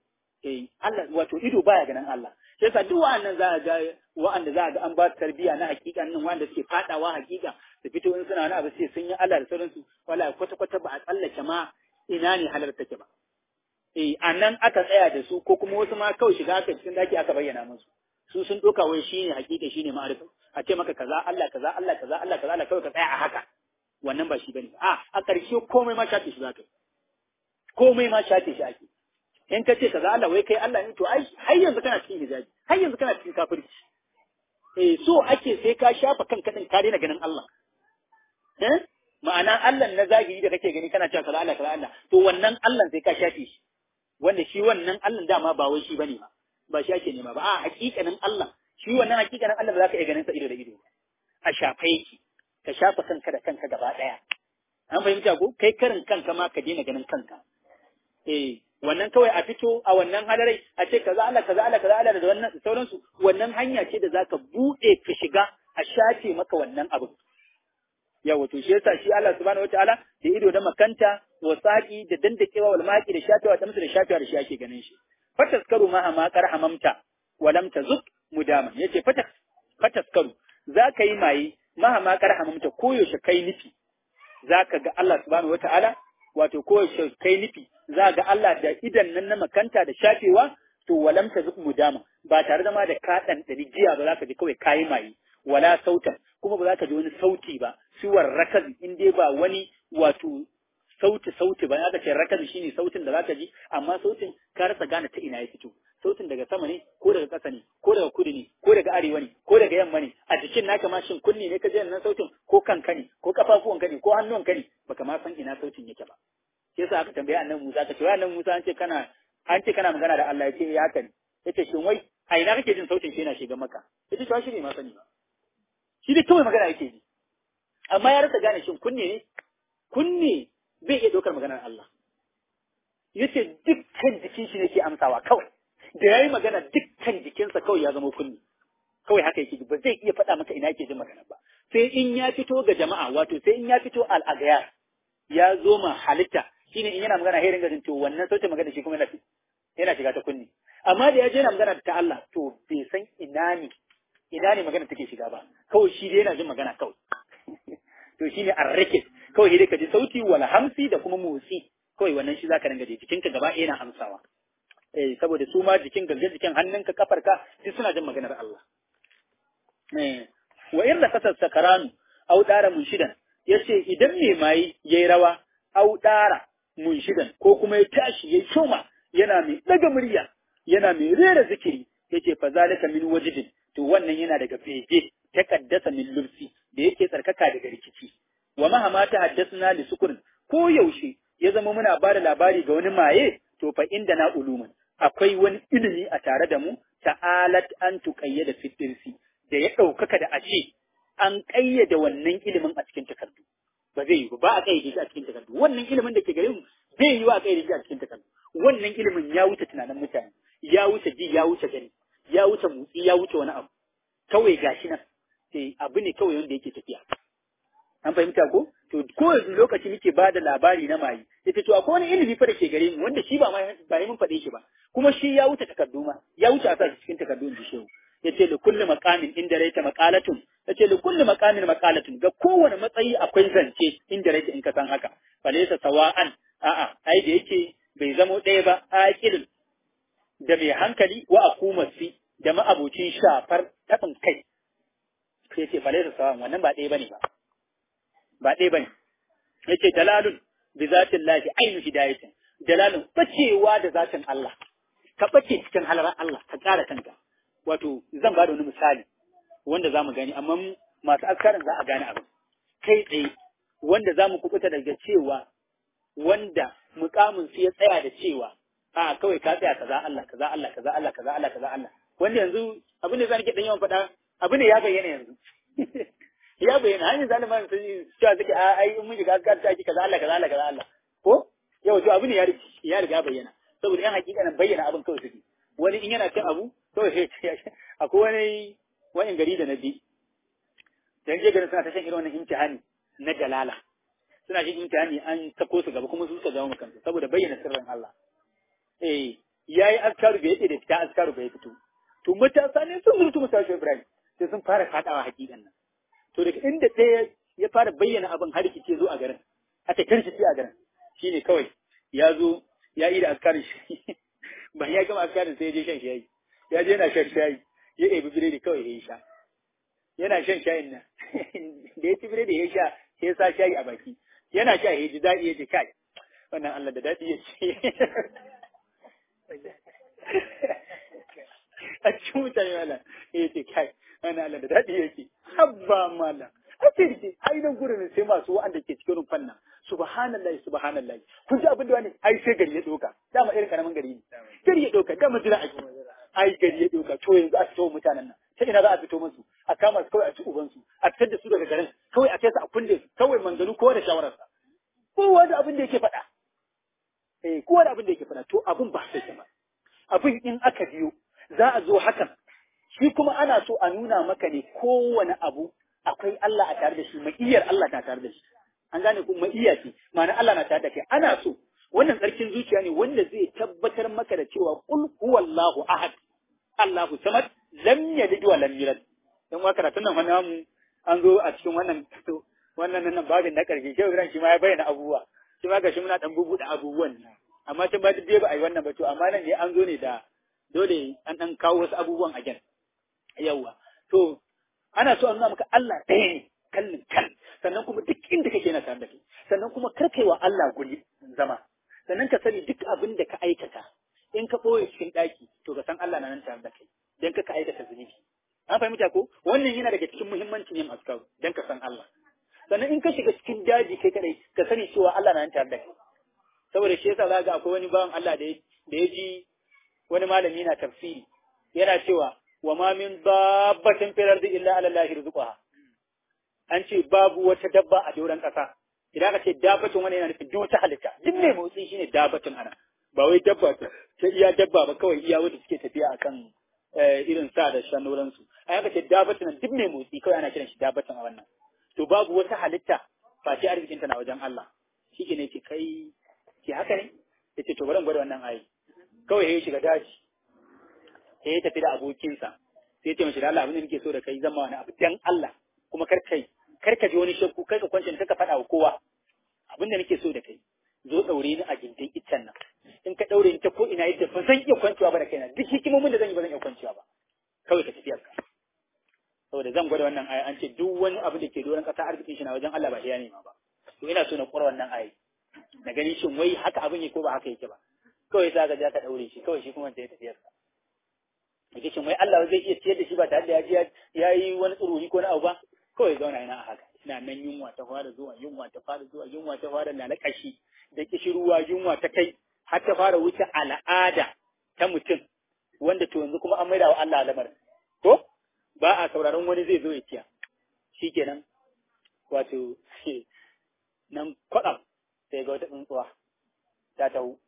eh Allah wato ido baya ganin Allah sai sa duk wa'annan za ga wa'anda za ga an ba tarbiya na hakika nan wanda suke fadawa hakika su fito in suna wani abu sai sun yi Allah da sauransu wala kwata kwata ba a tsallake ma ina ne halar take ba eh anan aka tsaya da su ko kuma wasu ma kawai shiga aka cikin daki aka bayyana musu su sun doka wai shine hakika shine ma'arifa a ce maka kaza Allah kaza Allah kaza Allah kaza Allah kawai ka tsaya a haka wannan ba shi bane a a ƙarshe komai ma shafe shi zaka komai ma shafe shi ake in ka ce kaza Allah wai kai Allah ne to ai har yanzu kana cikin hijabi har yanzu kana cikin kafirci eh so ake sai ka shafa kanka din ka daina ganin Allah eh ma'ana Allah na zahiri da kake gani kana cewa kaza Allah kaza Allah to wannan Allah sai ka shafe shi wanda shi wannan Allah dama ba wai shi bane ba ba shi ake nema ba a hakikanin Allah shi wannan hakikanin Allah ba za ka iya ganin sa ido da ido a shafa yake ka shafa kanka da kanka gaba daya an fahimta ko kai karin kanka ma ka daina ganin kanka eh wannan kawai a fito a wannan halarai a ce kaza Allah kaza Allah kaza Allah da wannan sauransu wannan hanya ce da zaka bude ka shiga a shafe maka wannan abu yawa to shi yasa shi Allah subhanahu wataala da ido da makanta wa saqi da dandakewa wal maqi da shafewa ta musu da shafewa da shi ake ganin shi fataskaru ma ma kar hamamta wa lam tazuk mudama yace fatas fataskaru zaka yi maye ma ma kar hamamta koyaushe kai nufi zaka ga Allah subhanahu wataala wato koyaushe kai nufi za ga Allah da idan nan na makanta da shafewa to walam ta zuku mudama ba tare da ma da ka dan jiya ba za ka ji kawai kayi maye wala sautan kuma ba za ka ji wani sauti ba siwar rakazi in dai ba wani wato sauti sauti ba aka ce rakazi shine sautin da za ka ji amma sautin ka rasa gane ta ina ya fito sautin daga sama ne ko daga ƙasa ne ko daga kudu ne ko daga arewa ne ko daga yamma ne a jikin naka ma shin kunne ne ka ji nan sautin ko kanka ne ko kafafuwanka ne ko hannuwanka ne baka ma san ina sautin yake ba sai yasa aka tambaye annabi Musa ka ce wai annabi Musa an ce kana an ce kana magana da Allah yace ya haka ne yace shin wai a ina kake jin sautin shi yana shiga maka yace to shi ne ma sani ba shi dai kawai magana yake ji amma ya rasa gane shin kunne ne kunne bai iya dokar maganar Allah yace dukkan jikin shi ne ke amsawa kawai da yayi magana dukkan jikinsa kawai ya zama kunne kawai haka yake ba zai iya faɗa maka ina yake jin magana ba sai in ya fito ga jama'a wato sai in ya fito al'agayar ya zo ma halitta shine in yana magana herin gajin to wannan sautin magana shi kuma yana shiga ta kunni amma da ya je yana magana ta Allah to bai san ina ne ina ne magana take shiga ba kawai shi dai yana jin magana kawai to shine arrakis kawai dai ka ji sauti wal hamsi da kuma motsi kawai wannan shi zaka dinga ji jikinka gaba ɗaya yana amsawa eh saboda su ma jikin gangan jikin hannunka kafarka duk suna jin maganar Allah eh wa in da kasar sakaranu au dara munshidan yace idan mai mai yayi rawa au dara munshidan ko kuma ya tashi yayi shoma yana mai daga murya yana mai rera zikiri yace fa zalika min wajidin to wannan yana daga fege ta kaddasa min lubsi da yake tsarkaka daga rikici wa mahama ta haddasna li sukurin ko yaushe ya zama muna ba da labari ga wani maye to fa inda na uluman akwai wani ilimi a tare da mu ta'alat an tuqayyada fitirsi da ya ɗaukaka da a ce an ƙayyade wannan ilimin a cikin takardu ba zai yi ba a ƙayyade shi a cikin takardu wannan ilimin da ke gare mu zai yi wa a ƙayyade shi a cikin takardu wannan ilimin ya wuce tunanin mutane ya wuce ji ya wuce gani ya wuce motsi ya wuce wani abu kawai gashi nan sai abu ne kawai wanda yake tafiya an fahimta ko to ko yanzu lokaci muke ba da labari na mayi yace to akwai wani ilimi fa da ke gare mu wanda shi ba ma ba mun faɗe shi ba kuma shi ya wuce takardu ma ya wuce a sa shi cikin takardu da shehu yace li kulli maqamin inda raita maqalatun yace li kulli maqamin maqalatun ga kowane matsayi akwai zance inda raita in ka san haka falaysa sawa'an a'a ai da yake bai zamo ɗaya ba aqilun da mai hankali wa akumasi da ma'abocin shafar tabin kai sai yace falaysa sawa'an wannan ba ɗaya bane ba ba ɗaya bane yace dalalun bi zatin lahi ainu hidayatin dalalun bacewa da zatin Allah ka bace cikin halarar Allah ka ƙara kanka wato zan ba da wani misali wanda za mu gani amma masu askarin za a gane abin kai tsaye wanda za mu kubuta daga cewa wanda mukamin su ya tsaya da cewa a kawai ka tsaya kaza Allah kaza Allah kaza Allah kaza Allah kaza Allah wanda yanzu abin da zan ke dan yawan faɗa abin da ya bayyana yanzu ya bayyana hanyar zaliman sun yi cewa suke a ai in mun shiga askar ta kaza Allah kaza Allah kaza Allah ko yau to abin ya riga ya riga bayyana saboda yan hakikanin bayyana abin kawai suke wani in yana cin abu kawai sai akwai wani wani gari da na bi dan je garin suna ta shan irin wannan imtihani na jalala suna shan imtihani an sako su gaba kuma su suka zama kansu saboda bayyana sirrin Allah eh yayi askaru bai yake da fita askaru bai fito to matasa ne sun zurtu musa shi Ibrahim sai sun fara fadawa hakikan nan to daga inda ɗaya ya fara bayyana abin har rikice zo a garin aka kirkice a garin shine kawai ya zo ya yi da askarin shi ba ya gama askarin sai ya je shan shayi ya je yana shan shayi ya ɗebi biredi kawai ya yi sha yana shan shayin nan da ya ci biredi ya sha sai ya sa shayi a baki yana sha ya ji daɗi ya ji kai wannan Allah da daɗi ya ce a cikin mutane mala ya ce kai wannan Allah da daɗi ya ce habba mala a ce rike ai nan gurin sai masu wa'anda ke cikin rumfan nan subhanallahi subhanallahi kun ji abin da wani ai sai gari ya doka dama irin karamin gari ne gari ya doka dama jira ake ai gari ya doka to yanzu a fito mutanen nan ta ina za a fito musu a kama su kawai a ci ubansu a fitar da su daga garin kawai a kai su a kulle su kawai manzanu kowa da shawararsa kowa da abin da yake faɗa eh kowa da abin da yake faɗa to abin ba sai ba abin in aka biyo za a zo hakan shi kuma ana so a nuna maka ne kowane abu akwai Allah a tare da shi ma'iyar Allah na tare da shi an gane ko ma'iya ce ma'ana Allah na tare da kai ana so wannan tsarkin zuciya ne wanda zai tabbatar maka da cewa qul huwallahu ahad Allahu samad lam yalid wa lam yulad dan wa karatun nan wannan mu an zo a cikin wannan wannan nan babin na karshe shehu Ibrahim shi ma ya bayyana abubuwa shi ma gashi muna dan bubuɗe abubuwan amma tun ba duk ba a yi wannan ba to amma nan ne an zo ne da dole an dan kawo wasu abubuwan a gen yawa to ana so a nuna maka Allah ɗaya ne kallin kan sannan kuma duk inda kake na tare da kai sannan kuma kar kai wa Allah guri zama sannan ka sani duk abin da ka aikata in ka ɓoye cikin ɗaki to ka san Allah na nan tare da kai dan ka aikata zunubi an fahimta ko wannan yana daga cikin muhimmancin yin askaru dan ka san Allah sannan in ka shiga cikin daji kai kadai ka sani cewa Allah na nan tare da kai saboda shi yasa za ga akwai wani bawan Allah da ya ji wani malami na tafsiri yana cewa wa ma min dabbatin fil ardi illa ala allahi rizquha an ce babu wata dabba a doron kasa idan ka ce dabbatun wani yana nufin duk wata halitta duk mai motsi shine dabbatun ana ba wai dabba ta iya dabba ba kawai iya wanda suke tafiya akan irin sa da shanuran su an ka ce dabbatun duk mai motsi kawai ana kiran shi dabbatun a wannan to babu wata halitta ba ce arzikin ta na wajen Allah shi ne ce kai ke haka ne yace to bari gwada wannan ayi kawai ya shiga daji sai ya tafi da abokinsa sai ya ce mashi da Allah abin da nake so da kai zama wani abu dan Allah kuma kar kai kar ka ji wani shakku kai ka kwance ka faɗa wa kowa abin da nake so da kai zo daure ni a gindin iccen nan in ka daure ni ta ko ina yadda ba zan iya kwancewa ba da kaina duk hikimomin da zan yi ba zan iya kwancewa ba kawai ka tafi ka saboda zan gwada wannan aya an ce duk wani abu da ke doron ƙasa arzikin shi na wajen Allah ba ya nema ba to ina so na ƙura wannan aya na gani shin wai haka abin yake ko ba haka yake ba kawai sa ka ja ka daure shi kawai shi kuma sai tafiyar sa yake shin wai Allah zai iya ciyar da shi ba tare da ya ya yi wani tsururi ko na abu ba kawai zauna yana a haka ina nan yunwa ta fara zuwa yunwa ta fara zuwa yunwa ta fara lalakashi da kishiruwa yunwa ta kai har ta fara wuce al'ada ta mutum wanda to yanzu kuma an maida wa Allah lamarin ko ba a sauraron wani zai zo ya ciya shikenan wato nan kwaɗam sai ga wata tsuntsuwa ta taho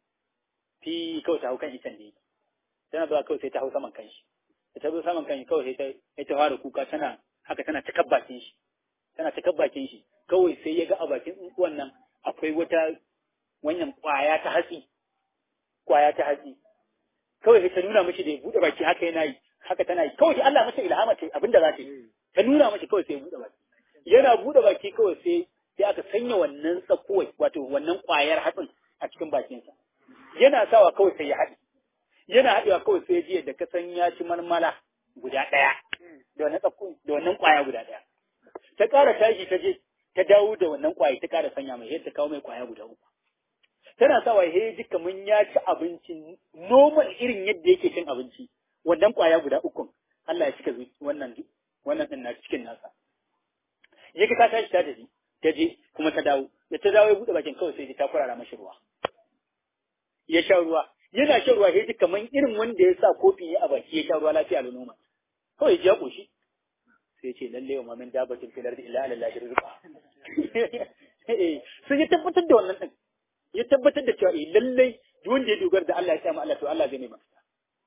fi kawai ta hau kan itan da yake tana zuwa kawai sai ta hau saman kanshi da ta zo saman kanshi kawai sai ta ta fara kuka tana haka tana ta bakin shi tana ta bakin shi kawai sai ya ga a bakin tsuntsuwan nan akwai wata wannan kwaya ta hatsi kwaya ta hatsi kawai sai ta nuna mishi da ya buɗe baki haka yana yi haka tana yi kawai Allah mata ilhama ce abinda za ta yi ta nuna mishi kawai sai ya buɗe baki yana buɗe baki kawai sai sai aka sanya wannan tsakuwai wato wannan kwayar hatsin a cikin bakinsa yana sawa kawai sai ya haɗe yana haɗewa kawai sai jiya da ka san ya ci marmala guda ɗaya da wannan tsakuwai da wannan kwaya guda ɗaya ta ƙara tashi ta je ta dawo da wannan kwaya ta ƙara sanya mai yadda kawo mai kwaya guda uku tana sawa he ji kaman ya ci abinci normal irin yadda yake cin abinci wannan kwaya guda uku Allah ya cika wannan wannan din na cikin nasa yake ka tashi ta tafi ta je kuma ta dawo da ta dawo ya buɗe bakin kawai sai ta kurara mashi ruwa ya sha ruwa yana shan ruwa sai kamar irin wanda ya sa kofi ya a baki ya sha ruwa lafiya da noma kawai ya koshi sai ce lalle wa mamin dabatin filar da ila alallahi rizqa sai ya tabbatar da wannan din ya tabbatar da cewa eh lalle duk wanda ya dogara da Allah ya samu Allah to Allah zai mai mafita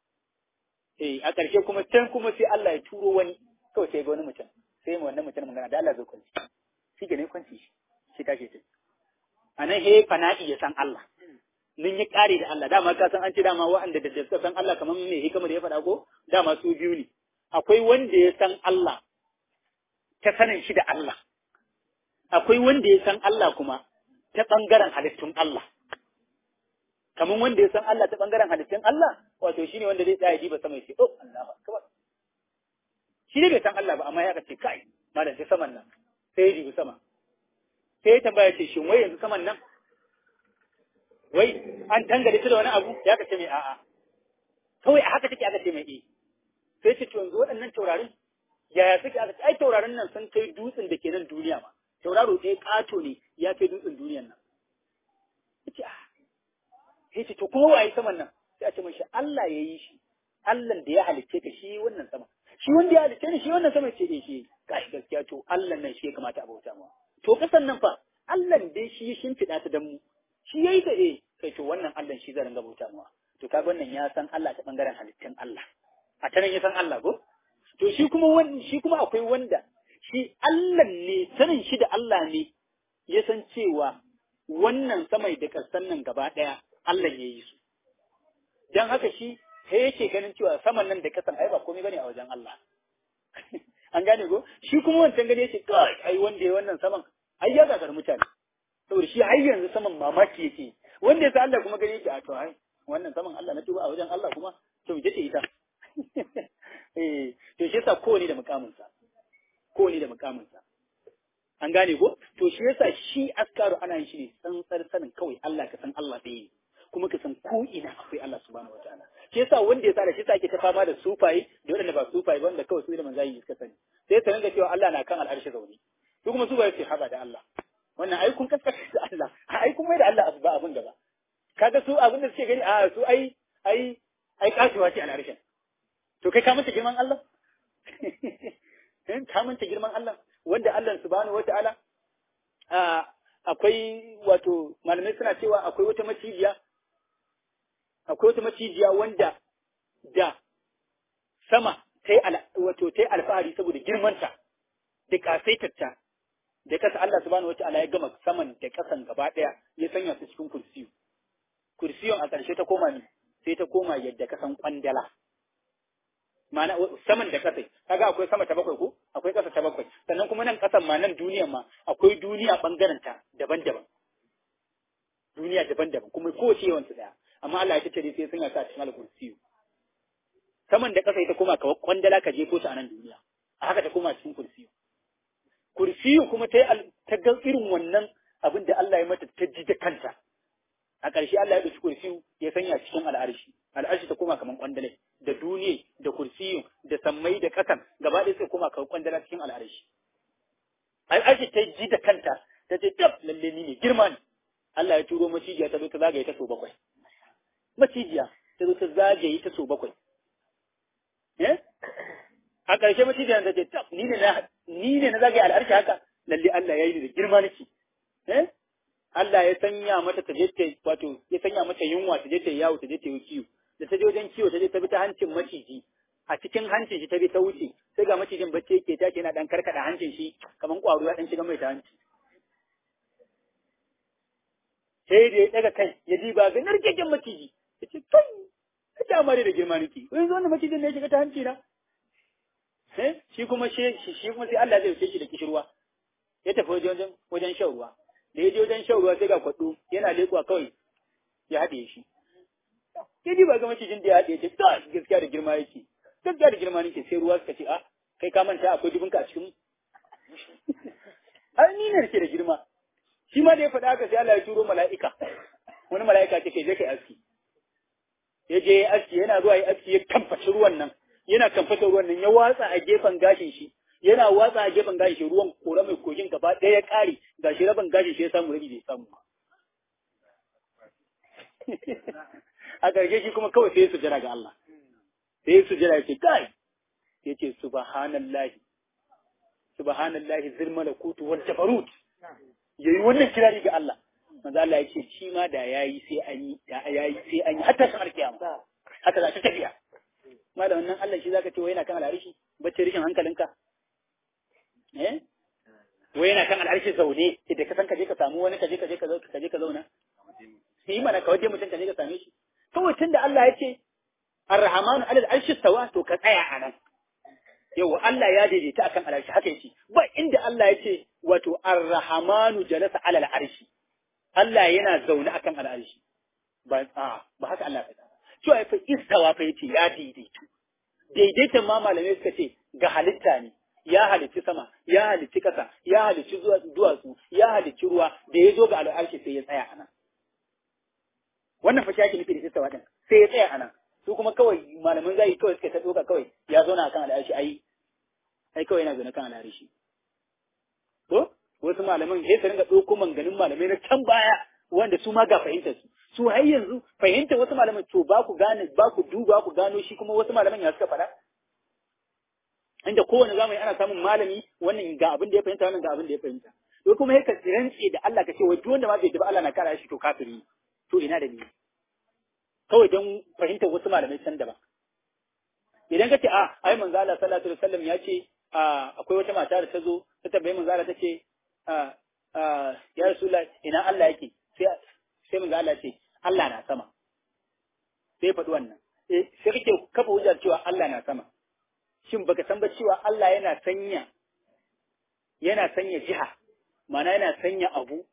eh a ƙarshe kuma can kuma sai Allah ya turo wani kawai sai ga wani mutum sai mu wannan mutum magana da Allah zai kwanci shi ga ne kwanci shi shi tashi sai anan he fana'i ya san Allah nun yi ƙari da Allah dama ka san an ce dama wa'anda da suka san Allah kamar me hikima da ya faɗa ko dama su biyu ne akwai wanda ya san Allah ta sanin shi da Allah akwai wanda ya san Allah kuma ta ɓangaren halittun Allah kamar wanda ya san Allah ta ɓangaren halittun Allah wato shine wanda zai tsaya diba sama ya ce oh Allah akbar shi ne bai san Allah ba amma ya ce kai malam sai saman nan sai ya dibi sama sai ya tambaya ce shin wai yanzu saman nan wai an tangare ta da wani abu ya ka ce mai a'a kawai a haka take aka ce mai eh sai ce to yanzu waɗannan taurarin yaya suke aka ce ai taurarin nan sun kai dutsen da ke nan duniya ma tauraro ɗaya ƙato ne ya kai dutsen duniyan nan yace ah sai ce to kuma waye saman nan sai a ce mashi Allah ya yi shi Allah da ya halicce ka shi wannan sama shi wanda ya halicce ni shi wannan sama ce eh shi kai gaskiya to Allah nan shi ya kamata a bauta ma to kasan nan fa Allah dai shi ya shimfiɗa ta dan mu shi yayi da eh kai to wannan Allah shi zai ringa bauta mawa to kaga wannan ya san Allah ta bangaren halittun Allah a ta nan ya san Allah ko to shi kuma wani shi kuma akwai wanda shi Allah ne sanin shi da Allah ne ya san cewa wannan samai da kasan nan gaba daya Allah ya yi su dan haka shi sai yake ganin cewa saman nan da kasan ai ba komai bane a wajen Allah an gane ko shi kuma wancan gane yake kai ai wanda ya wannan saman ai ya gagar mutane saboda shi har yanzu saman mamaki yake wanda ya sa Allah kuma gani yake a to ai wannan saman Allah na tuba a wajen Allah kuma to ita ce ita eh to shi yasa kowane da mukamin sa kowane da mukamin sa an gane ko to shi yasa shi askaru ana yin shi ne tsantsar sanin kawai Allah ka san Allah ɗaya ne kuma ka san ko ina akwai Allah subhanahu wataala shi yasa wanda ya sa da shi yasa ake ta fama da sufaye da waɗanda ba sufaye ba wanda kawai su da manzayi suka sani sai ta ringa cewa Allah na kan al'arshi zaune su kuma sufaye ce haba da Allah wannan ai kun kaskata da Allah ai kun mai da Allah ba abin gaba kaga su abin da suke gani a su ai ai ai kasuwa ce a harshen to kai ka manta girman Allah ka manta girman Allah wanda Allah subhanahu wataala akwai wato malamai suna cewa akwai wata macijiya akwai wata macijiya wanda da sama ta yi wato ta yi alfahari saboda girmanta da kasaitarta da kasa Allah subhanahu wa ta'ala ya gama saman da kasan gaba daya ya sanya su cikin kursiyu kursiyon a ƙarshe ta koma ne sai ta koma yadda kasan kwandala ma'ana saman da kasai kaga akwai sama ta bakwai ko akwai kasa ta bakwai sannan kuma nan kasan ma nan duniyan ma akwai duniya bangaren ta daban-daban duniya daban-daban kuma kowace yawan su daya amma Allah ya tattare sai sanya ta cikin kursiyu saman da kasa ita koma ka kwandala ka jefo ta a nan duniya a haka ta koma cikin kursiyu kursiyu kuma ta ta ga irin wannan abin da Allah ya mata ta ji da kanta a ƙarshe Allah ya ɗauki kursiyu ya sanya cikin al'arshi al'arshi ta koma kaman kwandale da duniya da kursiyu da sammai da ƙasan gaba ɗaya sai koma kaman kwandala cikin al'arshi al'arshi ta ji da kanta ta ce tab lalle ni ne girma ne Allah ya turo macijiya ta zo ta zagaye ta so bakwai macijiya ta zo ta zagaye ta so bakwai eh a ƙarshe macijiyar ta ce tab ni ne na ni ne na zagaye al'arshi haka lalle Allah ya yi da girma nake eh Allah ya sanya mata ta je ta wato ya sanya mata yunwa ta je ta yawo ta je ta yi kiwo da ta je wajen kiwo ta je ta bi ta hancin maciji a cikin hancin shi ta bi ta wuce sai ga macijin bacci yake tashi yana dan karkada hancin shi kaman kwaro ya dan shiga mai ta hanci sai da ya daga kai ya ji ba ga narkeken maciji ya ce kai ka ta amare da girma nake yanzu wannan macijin ne ya shiga ta hanci na shi kuma shi shi kuma sai Allah zai wuce shi da kishirwa ya tafi wajen wajen shan ruwa da ya je wajen shan ruwa sai ga kwaɗo yana leƙuwa kawai ya haɗe shi sai ji ba ga macijin da ya haɗe ce ta gaskiya da girma yake gaskiya da girma nake sai ruwa suka ce a kai ka manta akwai dubinka a cikin ai ni ne ke da girma shi ma da ya faɗa haka sai Allah ya turo mala'ika wani mala'ika ce kai je kai aski ya je ya aski yana zuwa ya aski ya kamfaci ruwan nan yana kamfata ruwan nan ya watsa a gefen gashin shi yana watsa a gefen gashi shi ruwan kora mai kogin gaba ɗaya ya ƙare ga shi rabin gashi shi ya samu rabi bai samu ba a ƙarshe shi kuma kawai sai su jira ga Allah sai su jira ya ce kai ya ce subhanallahi subhanallahi zil malakutu wal jabarut yayi wannan kirari ga Allah manzo Allah ya ce shi ma da yayi sai an yi da yayi sai an yi hatta shar kiyama haka za ta tafiya malamin nan Allah shi zaka ce wai yana kan al'arshi bacci rishin hankalinka eh wai yana kan al'arshi zaune idan ka san ka je ka samu wani ka je ka je ka zo ka je ka zauna sai mana ka waje mutum ka je ka same shi kawai tunda Allah ya ce Ar-Rahmanu 'alal arshi stawa to ka tsaya a nan yau Allah ya daidaita akan al'arshi haka yake ba inda Allah ya ce wato Ar-Rahmanu jalasa 'alal arshi Allah yana zaune akan al'arshi ba a ba haka Allah ya faɗa cewa ya fa istawa fa yace ya daidaitu daidaitan ma malamai suka ce ga halitta ne ya halicci sama ya halicci kasa ya halicci duwatsu ya halicci ruwa da ya zo ga al'arshi sai ya tsaya a nan wannan fa shaki nufi da istawa din sai ya tsaya a nan su kuma kawai malaman zai kawai suka ta doka kawai ya zauna akan al'arshi ai ai kawai yana zaune kan al'arshi ko wasu malaman sai su ringa ɗauko manganin malamai na can baya wanda su ma ga fahimtar su su har yanzu fahimtar wasu malaman to ba ku gane ba ku duba ku gano shi kuma wasu malaman ya suka faɗa inda kowane zamani ana samun malami wannan ga abin da ya fahimta wannan ga abin da ya fahimta to kuma yake rantse da Allah ka ce wai duk wanda ma bai da Allah na kara shi to kafiri to ina da ni kawai don fahimtar wasu malamai can daban idan ka ce a ai manzo Allah sallallahu alaihi wasallam ya ce akwai wata mata da ta zo ta tambaye manzo Allah ta ce ya rasulullah ina Allah yake sai sai manzo Allah ce Allah na sama sai faɗi wannan eh sai kake kafa hujjar cewa Allah na sama shin baka san ba cewa Allah yana sanya yana sanya jiha ma'ana yana sanya abu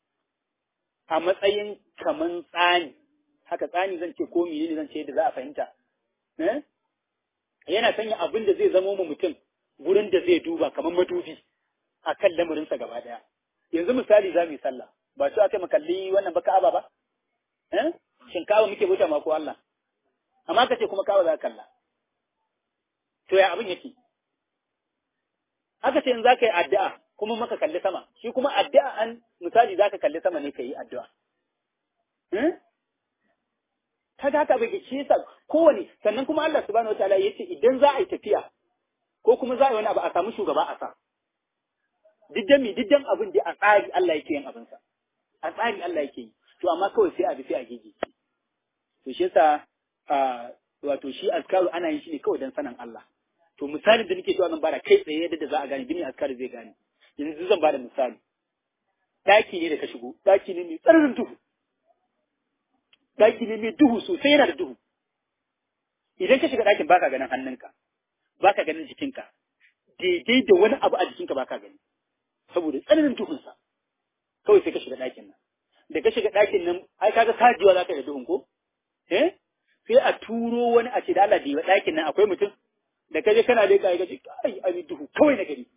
a matsayin kaman tsani haka tsani zan ce ko menene zan ce da za a fahimta eh yana sanya abin da zai zamo mu mutum gurin da zai duba kamar madubi a kan lamarinsa gaba daya yanzu misali za mu yi sallah ba su aka makalli wannan ba ka'aba ba eh shin ka'aba muke bauta ma ko Allah amma kace kuma ka'aba za ka kalla to ya abin yake aka ce in za ka yi addu'a kuma maka kalli sama shi kuma addu'a an misali za ka kalli sama ne ka yi addu'a kaga haka bai shi yasa kowane sannan kuma Allah subhanahu wataala yace idan za a yi tafiya ko kuma za a yi wani abu a samu shugaba a sa diddan mi diddan abin da a tsari Allah yake yin abin sa a tsari Allah yake yi to amma kawai sai a bi sai a gege to shi yasa wato shi azkaru ana yin shi ne kawai dan sanan Allah to misalin da nake cewa zan bada kai tsaye yadda za a gane bini azkaru zai gane yanzu zan bada misali daki ne da ka shigo daki ne mai tsananin duhu daki ne mai duhu sosai yana da duhu idan ka shiga ɗakin baka ganin hannunka baka ganin jikinka daidai da wani abu a jikinka baka gani saboda tsananin duhunsa kawai sai ka shiga ɗakin nan da ka shiga ɗakin nan ai kaga sajiwa za ka da duhun ko eh sai a turo wani a ce da Allah diwa ɗakin nan akwai mutum da kaje kana dai kai gaji kai ai duhu kawai na gari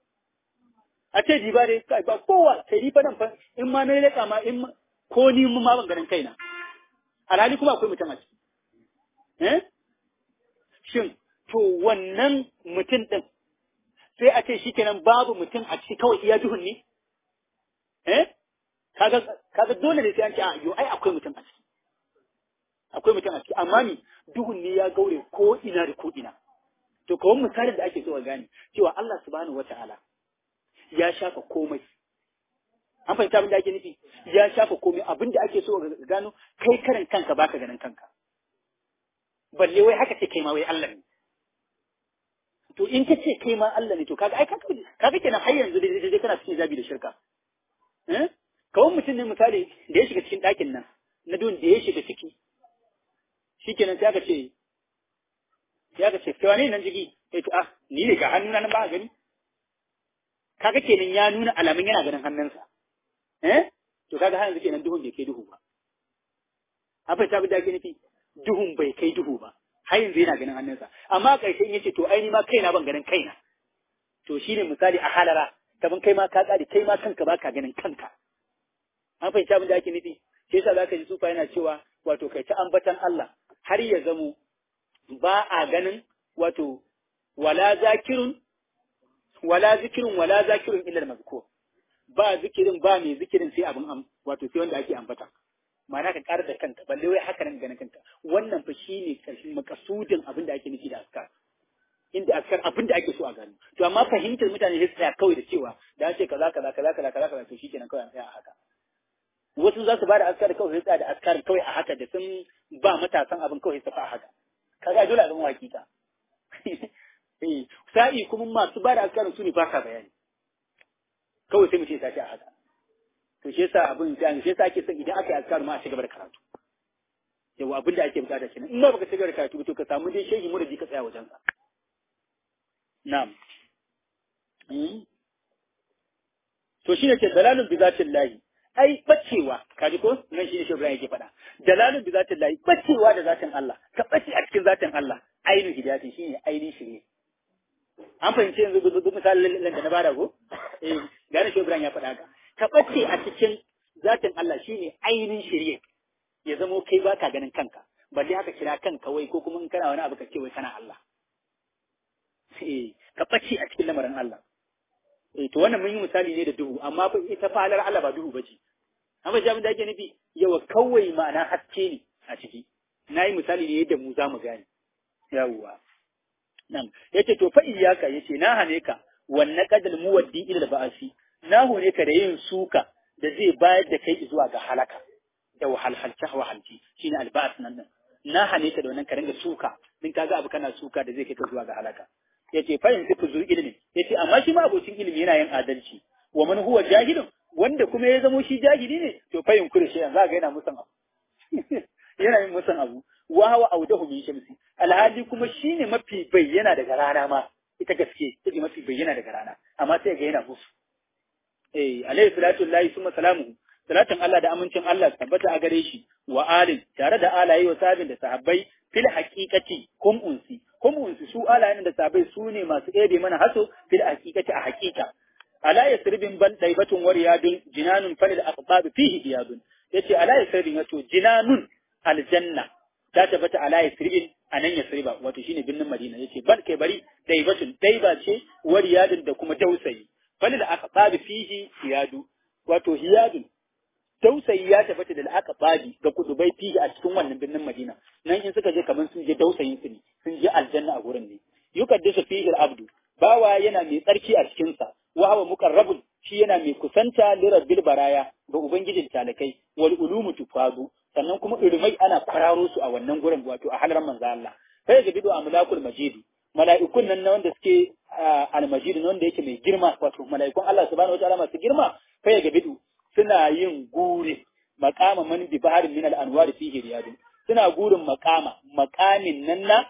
a ce diba dai kai ba kowa kai ni fa nan fa in ma na leka ma in ko ni ma ban ganin kaina alhali kuma akwai mutum a ciki eh shin to wannan mutum ɗin sai a ce shi kenan babu mutum a ciki kawai iya duhun ne? Eh? Kaga, kaga dole ne sai an ce a yo ai akwai mutum a ciki. Akwai mutum a ciki, amma ni duhun ne ya gaure ko ina da ko ina. To kawai misalin da ake so a gane cewa Allah subhanahu wa ta'ala ya shafa komai. An fahimta abin da ake nufi? Ya shafa komai abin da ake so a gano kai karan kanka baka ganin kanka. Balle wai haka ce kai ma wai Allah ne. to in ka ce kai ma Allah ne to kaga ai kaga kaga kenan har yanzu dai dai kana cikin zabi da shirka eh kawai mutum ne misali da ya shiga cikin ɗakin nan na dun da ya shiga ciki shikenan sai aka ce sai aka ce kai wani nan jigi eh to ah ni ne ga hannuna nan ba gani kaga kenan ya nuna alamun yana ganin hannunsa eh to kaga har yanzu kenan duhun bai kai duhu ba abin ta bi da ke nufi duhun bai kai duhu ba har yanzu yana ganin hannunsa amma ƙarshe in yace to ai ni ma kaina ban ganin kaina to shine misali a halara kaman kai ma ka tsari kai ma kanka baka ganin kanka an fahimci abin da ake nufi shi yasa zaka ji sufa yana cewa wato kai ta ambatan Allah har ya zamo ba a ganin wato wala zakirun wala zikirin wala zakirin illa mazkur ba zikirin ba mai zikirin sai abin am wato sai wanda ake ambata ma'ana ka ƙara da kanka balle wai haka nan ganin kanka wannan fa shine karshen makasudin abin da ake nufi da askar inda askar abin da ake so a gano to amma fahimtar mutane sai tsaya kawai da cewa da an ce kaza kaza kaza kaza kaza kaza to shikenan kawai an tsaya a haka wasu za su ba da askar kawai sai tsaya da askar kawai a haka da sun ba matasan abin kawai su fa a haka kaga dole a zama hakika eh sa'i kuma masu ba da askar su ne ba ka bayani kawai sai mu ce tashi a haka to shi yasa abin sai shi yasa ake son idan aka yi askar ma a cigaba da karatu yawa abin da ake bukata kenan in ba baka cigaba da karatu to ka samu dai shehi muradi ka tsaya wajen sa na'am to shine ce dalalun bi zatin lahi ai bacewa kaji ko nan shine shi Ibrahim yake faɗa dalalun bi zatin lahi bacewa da zatin Allah ka bace a cikin zatin Allah ainihin hidayati shine ainihin shirye an fahimci yanzu duk misalin da na bada ko eh gane shi Ibrahim ya faɗa haka ka bace a cikin zatin Allah shine ainihin shirye ya zamo kai baka ganin kanka balle haka kira kanka wai ko kuma in kana wani abu ka ce wai kana Allah eh ka bace a cikin lamarin Allah eh to wannan mun yi misali ne da duhu amma fa ita falar Allah ba duhu bace amma jami'in da ake nufi yawa kawai ma'ana haske ne a ciki na yi misali ne yadda mu za mu gane yawwa nan yace to fa iyaka yace na hane ka wannan kadal muwaddi ila ba'asi na hone ka da yin suka da zai bayar da kai zuwa ga halaka da wahalhalce wahalci shine alba'as nan nan na hane ka da wannan ka ringa suka din kaga abu kana suka da zai kai ka zuwa ga halaka yace fa yanzu ku zuwa ilimi yace amma shi ma abocin ilimi yana yin adalci wa man huwa jahilun wanda kuma ya zamo shi jahili ne to fa yunkuri shi yanzu ga yana musan abu yana yin musan abu wa hawa audahu min shamsi alhali kuma shine mafi bayyana daga rana ma ita gaske take mafi bayyana daga rana amma sai ga yana musu eh alayhi salatu lillahi summa salamuhu salatin Allah da amincin Allah tabbata a gare shi wa alin tare da alaye wa sabin da sahabbai fil haqiqati kum unsi kum unsi su alayen da sahabbai su ne masu ebe mana haso fil haqiqati a haqiqa ala yasribin ban daibatun wariyadun jinanun falil aqbab fihi diyadun yace ala yasribin wato jinanun aljanna ta tabbata ala yasribin anan yasriba wato shine binnin madina yace ban kai bari daibatun daiba ce wariyadun da kuma dausayi falil aqbab fihi diyadu wato hiyadun dausayi ya tabbata da aka babi ga kudubai fihi a cikin wannan birnin Madina nan in suka je kaman sun je dausayin su ne sun je aljanna a gurin ne yukaddisu fihi al-abdu bawa yana mai tsarki a cikin sa wa huwa muqarrabun shi yana mai kusanta li rabbil baraya ga ubangijin talakai wal ulumu tufadu sannan kuma ilmai ana kwararo su a wannan gurin wato a halar manzo Allah fa ya gabidu amlakul majid mala'ikun nan na wanda suke al-majid na wanda yake mai girma wato mala'ikun Allah subhanahu wa ta'ala masu girma fa ya gabidu suna yin guri makama man bi baharin min al-anwar fihi riyadun suna gurin makama makamin nan na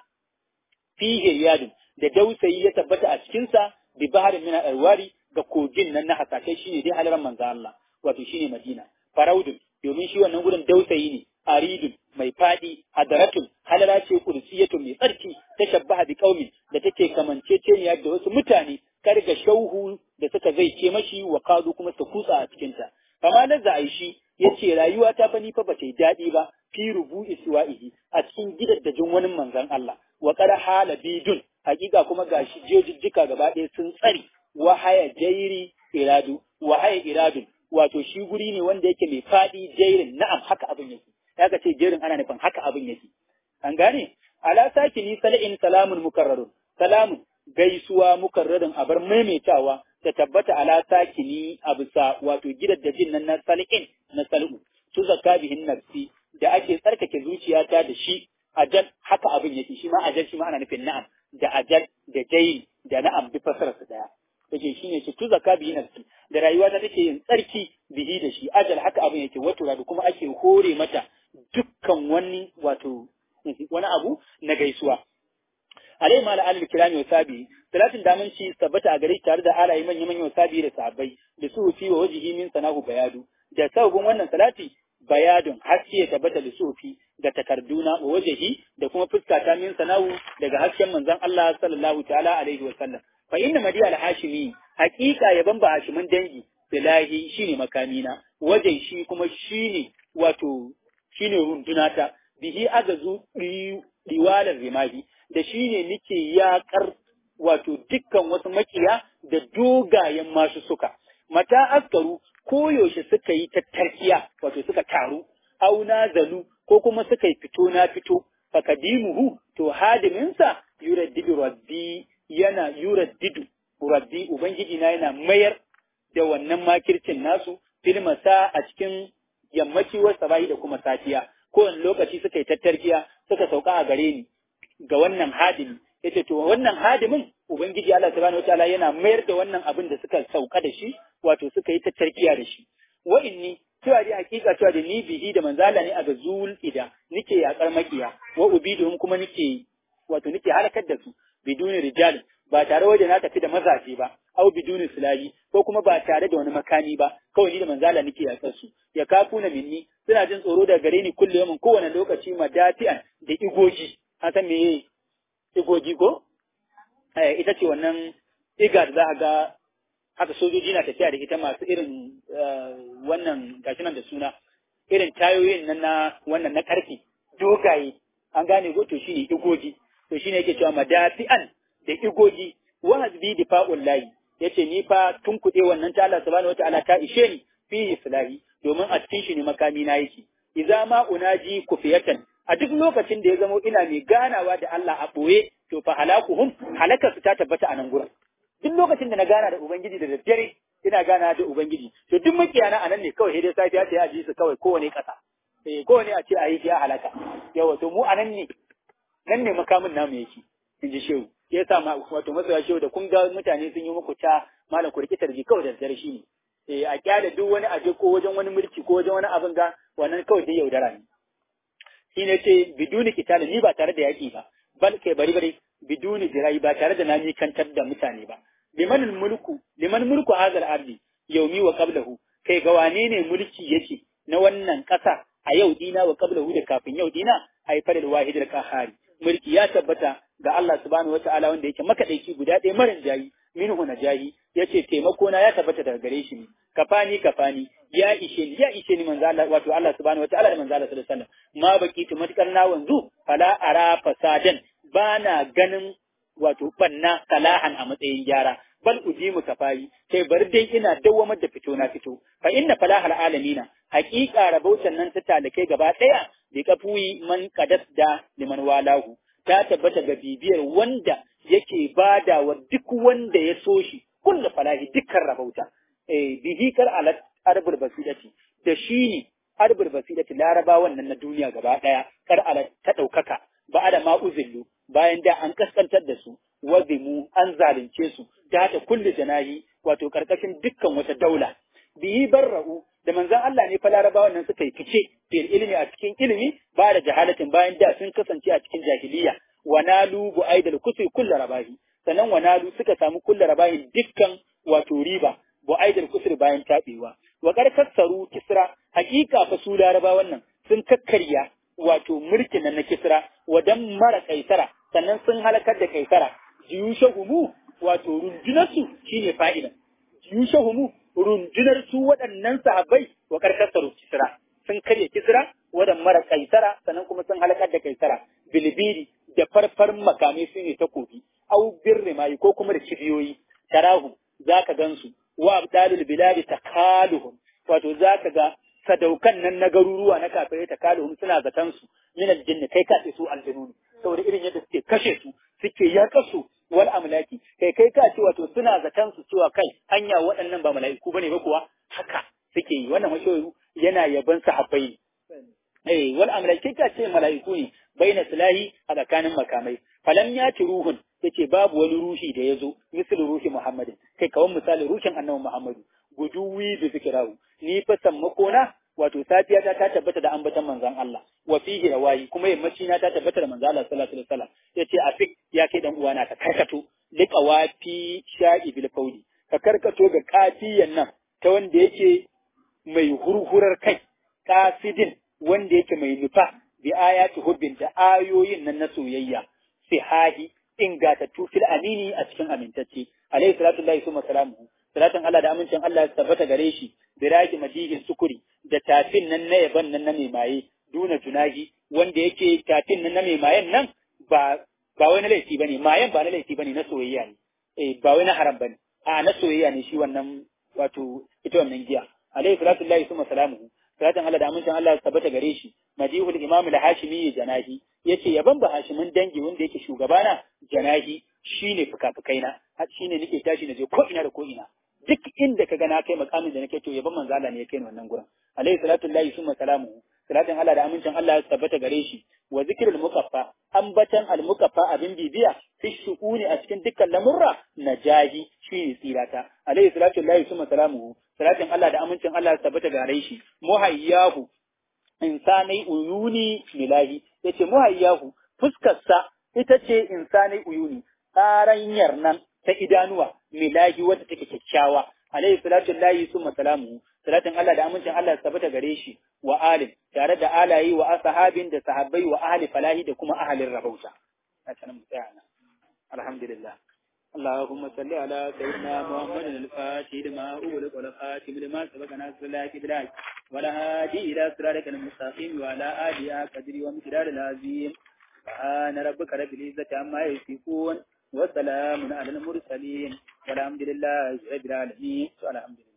fihi riyadun da dausayi ya tabbata a cikin sa bi baharin min al-anwari ga kogin nan na hasashe shine dai halaran manzo Allah wato shine Madina faraudun domin shi wannan gurin dausayi ne aridun mai fadi hadaratun halala ce kursiyatun mai tsarki ta shabbaha bi qaumin da take kamanceceniya da wasu mutane karga shauhu da suka zai ce mashi wa kadu kuma suka kutsa a cikinta kama na za a shi ya ce rayuwa ta fa ni fa ba ta yi daɗi ba fi rubu iswa'ihi a cikin gidaddajin wani manzon Allah wa qad hala bidun hakika kuma gashi jejijjika gaba ɗaya sun tsari wa haya jairi iradu wa haya iradun wato shi guri ne wanda yake mai faɗi jairin na'am haka abin yake ya ce jerin ana nufin haka abin yake an gane ala sakini sal'in salamun mukarrarun salamun gaisuwa mukarrarin abar maimaitawa ta tabbata ala sakini a bisa wato gidaddajin nan na sal'in na sal'u su zakka bihin nafsi da ake tsarkake zuciyata da shi ajal haka abin yake shi ma ajal shi ma ana nufin na'am da ajal da jayi da na'am duk fasarar su daya yake shine shi tu zakka bihin nafsi da rayuwa ta take yin tsarki bihi da shi ajal haka abin yake wato da kuma ake hore mata dukkan wani wato wani abu na gaisuwa alai ma alal kirami wa sabi salatin da mun ci tabbata a gare shi tare da alayi manya manya wa sabi da sahabbai da su fi wa wajihi min sanahu bayadu da sababin wannan salati bayadun haske ya tabbata da sufi da takarduna wa wajihi da kuma fuska ta min sanahu daga hasken manzon Allah sallallahu ta'ala alaihi wa sallam fa inna madiya al-hashimi haqiqa yaban ba hashimin dangi bilahi shine makamina wajen shi kuma shine wato shine rundunata bihi agazu diwalar rimahi da shi ne nike yaƙar wato dukkan wasu makiya da dogayen masu suka mata askaru koyaushe suka yi tattarkiya wato suka taru auna zalu ko kuma suka yi fito na fito fakadimuhu to hadiminsa yuraddidu rabbi yana yuraddidu rabbi ubangiji na yana mayar da wannan makircin nasu filmasa a cikin yammaci wa sabahi da kuma safiya kowane lokaci suka yi tattarkiya suka sauka a gare ni ga wannan hadimi yace to wannan hadimin ubangiji Allah subhanahu wataala yana mayar da wannan abin da suka sauka da shi wato suka yi tattarkiya da shi wa inni cewa dai hakika cewa da ni bihi da manzala ne a ga zul ida nike yakar makiya wa ubiduhum kuma nike wato nike halakar da su biduni rijal ba tare waje na tafi da mazaje ba au biduni silahi ko kuma ba tare da wani makami ba kawai ni da manzala nike yakar su ya kafu na minni suna jin tsoro da gare ni kullum yamin kowane lokaci madafi'an da igoji an san meye igoji ko eh, ita ce wannan iga da za a ga haka sojoji na tafiya da ita masu irin wannan gashi nan da suna irin tayoyin nan na wannan na karfi dogaye an gane ko to shine igoji to shine yake cewa madafi'an da igoji wa hasbi difa'ul lahi yace ni fa tun kuɗe wannan ta Allah subhanahu wataala ta ishe ni fi islahi domin a cikin shi ne makami na yake idza ma unaji kufiyatan a duk lokacin da ya zamo ina mai ganawa da Allah a ɓoye to fa halakuhum halakarsu ta tabbata a nan gurin duk lokacin da na gana da ubangiji da daddare ina gana da ubangiji to duk makiyana a nan ne kawai sai dai safiya ta yaji su kawai kowane ƙasa eh kowane a ce a yi ya halaka yawa to mu a nan ne nan ne makamin namu yake in ji shehu ya sa ma wato masoya shehu da kun ga mutane sun yi muku ta malam ku rikitar ji kawai da daddare shi ne eh a kyale duk wani aje ko wajen wani mulki ko wajen wani abin ga wannan kawai dai yaudara ne shi ne ce biduni kitali ni ba tare da yaƙi ba bal kai bari bari biduni jirai ba tare da na mikantar da mutane ba liman mulku liman mulku hazal ardi yaumi wa qablahu kai ga wane ne mulki yake na wannan ƙasa a yau dina wa qablahu da kafin yau dina ai fadil wahidul qahari mulki ya tabbata ga Allah subhanahu wataala wanda yake makadaici guda ɗaya marin jayi minhu najahi yace taimako na ya tabbata daga gare shi ne kafani kafani ya ishe ni ya ishe ni manzo Allah wato Allah subhanahu wataala da manzo Allah sallallahu alaihi wasallam ma baki tu matkar na wanzu fala ara fasadan bana ganin wato banna salahan a matsayin gyara bal ujimu kafayi sai bar dai ina dawwamar da fito na fito fa inna falahal alamina haqiqa rabautan nan ta talakai gaba daya bi kafuyi man qadas da liman walahu ta tabbata ga bibiyar wanda yake badawa duk wanda ya so shi kullu falahi dukkan rabauta eh bihi kar alat arbul basidati da shi ne arbul basidati larabawan nan na duniya gaba daya kar alat ta daukaka ba da ma uzillu bayan da an kaskantar da su wazimu an zalunce su da ta kulli janahi wato karkashin dukkan wata daula bihi barra'u da manzon Allah ne fa larabawan nan suka yi fice fil ilmi a cikin ilimi ba da jahalatin bayan da sun kasance a cikin jahiliya wa nalu bu aidal kusri kullu rabahi sannan wa nalu suka samu kullu rabahi dukkan wato riba bu aidal kusri bayan tabewa wa karkassaru kisra hakika fa su larabawan nan sun kakkarya wato mulkin nan na kisra wadan mara kaisara sannan sun halakar da kaisara jiyushahumu wato rundunarsu shine fa'ida jiyushahumu rundunar su waɗannan sahabbai wa karkasar kisra sun karya kisra wadan mara kaisara sannan kuma sun halakar da kaisara bilbiri da farfar makamai su ne takobi au birri mai ko kuma da kibiyoyi tarahu zaka gansu wa abdalul biladi takaluhum wato zaka ga sadaukan nan na garuruwa na kafirai takaluhum suna zaton su min aljinni kai ka su aljinu ne saboda irin yadda suke kashe su suke yaƙa su wal amlaki kai kai ka ce wato suna zaton su cewa kai hanya waɗannan ba mala'iku bane ba kuwa haka suke yi wannan mashoyu yana yaban sahabbai eh wal amlaki ka ce mala'iku ne baina silahi a tsakanin makamai falam ya ci ruhun yace babu wani ruhi da ya zo misali ruhi muhammadin kai kawan misali ruhin annabi muhammadu guduwi bi zikrahu ni fa sammakona wato safiya ta ta tabbata da ambatan manzon Allah wa fihi rawayi kuma yammaci na ta tabbata da manzon Allah sallallahu alaihi wasallam yace afik ya kai dan uwana ka karkato liqawafi sha'i bil faudi ka karkato ga kafiyan nan ta wanda yake mai hurhurar kai kasidin wanda yake mai nufa bi ayati hubbin da ayoyin nan na soyayya sihahi ingatattu fil amini a cikin amintacce alaihi salatu lillahi summa salamuhu salatin Allah da amincin Allah ya tabbata gare shi biraki madihin sukuri da tafin nan na yaban nan na mai maye duna junahi wanda yake tafin nan na mai mayen nan ba ba wani laifi bane mayen ba na laifi bane na soyayya ne eh ba wani haram bane a na soyayya ne shi wannan wato ita wannan giya alaihi salatu lillahi summa salamuhu salatin Allah da amincin Allah ya tabbata gare shi madihul imam al-hashimi janahi yace yaban ba hashimin dangi wanda yake shugabana janahi shine fukafukaina har shine nake tashi na je ko ina da ko ina duk inda ka ga na kai makamin da nake to yaban manzo Allah ne ya kai ni wannan gurin alaihi salatu lillahi summa salamuhu salatin Allah da amincin Allah ya tabbata gare shi wa zikrul mukaffa ambatan al mukaffa abin bibiya fi shu'uni a cikin dukkan lamurra najahi shine tsirata alaihi salatu lillahi summa salamuhu salatin Allah da amincin Allah ya tabbata gare shi muhayyahu insanai uyuni milahi yace muhayyahu fuskarsa ita ce insanai uyuni tsaranyar nan ta idanuwa milahi wadda take kyakkyawa alaihi salatu lillahi summa salamuhu salatin Allah da amincin Allah ya tabbata gare shi wa alim tare da alayi wa ashabin da sahabbai wa ahli falahi da kuma ahalin rahauta a sanan mu tsaya nan alhamdulillah اللهم صل على سيدنا محمد الفاتح لما أغلق والخاتم لما سبق ناصر الله كبلاك ولا هادي إلى صراطك المستقيم وعلى آله قدر ومقدار العظيم سبحان ربك رب العزة عما يصفون وسلام على المرسلين والحمد لله رب العالمين والحمد لله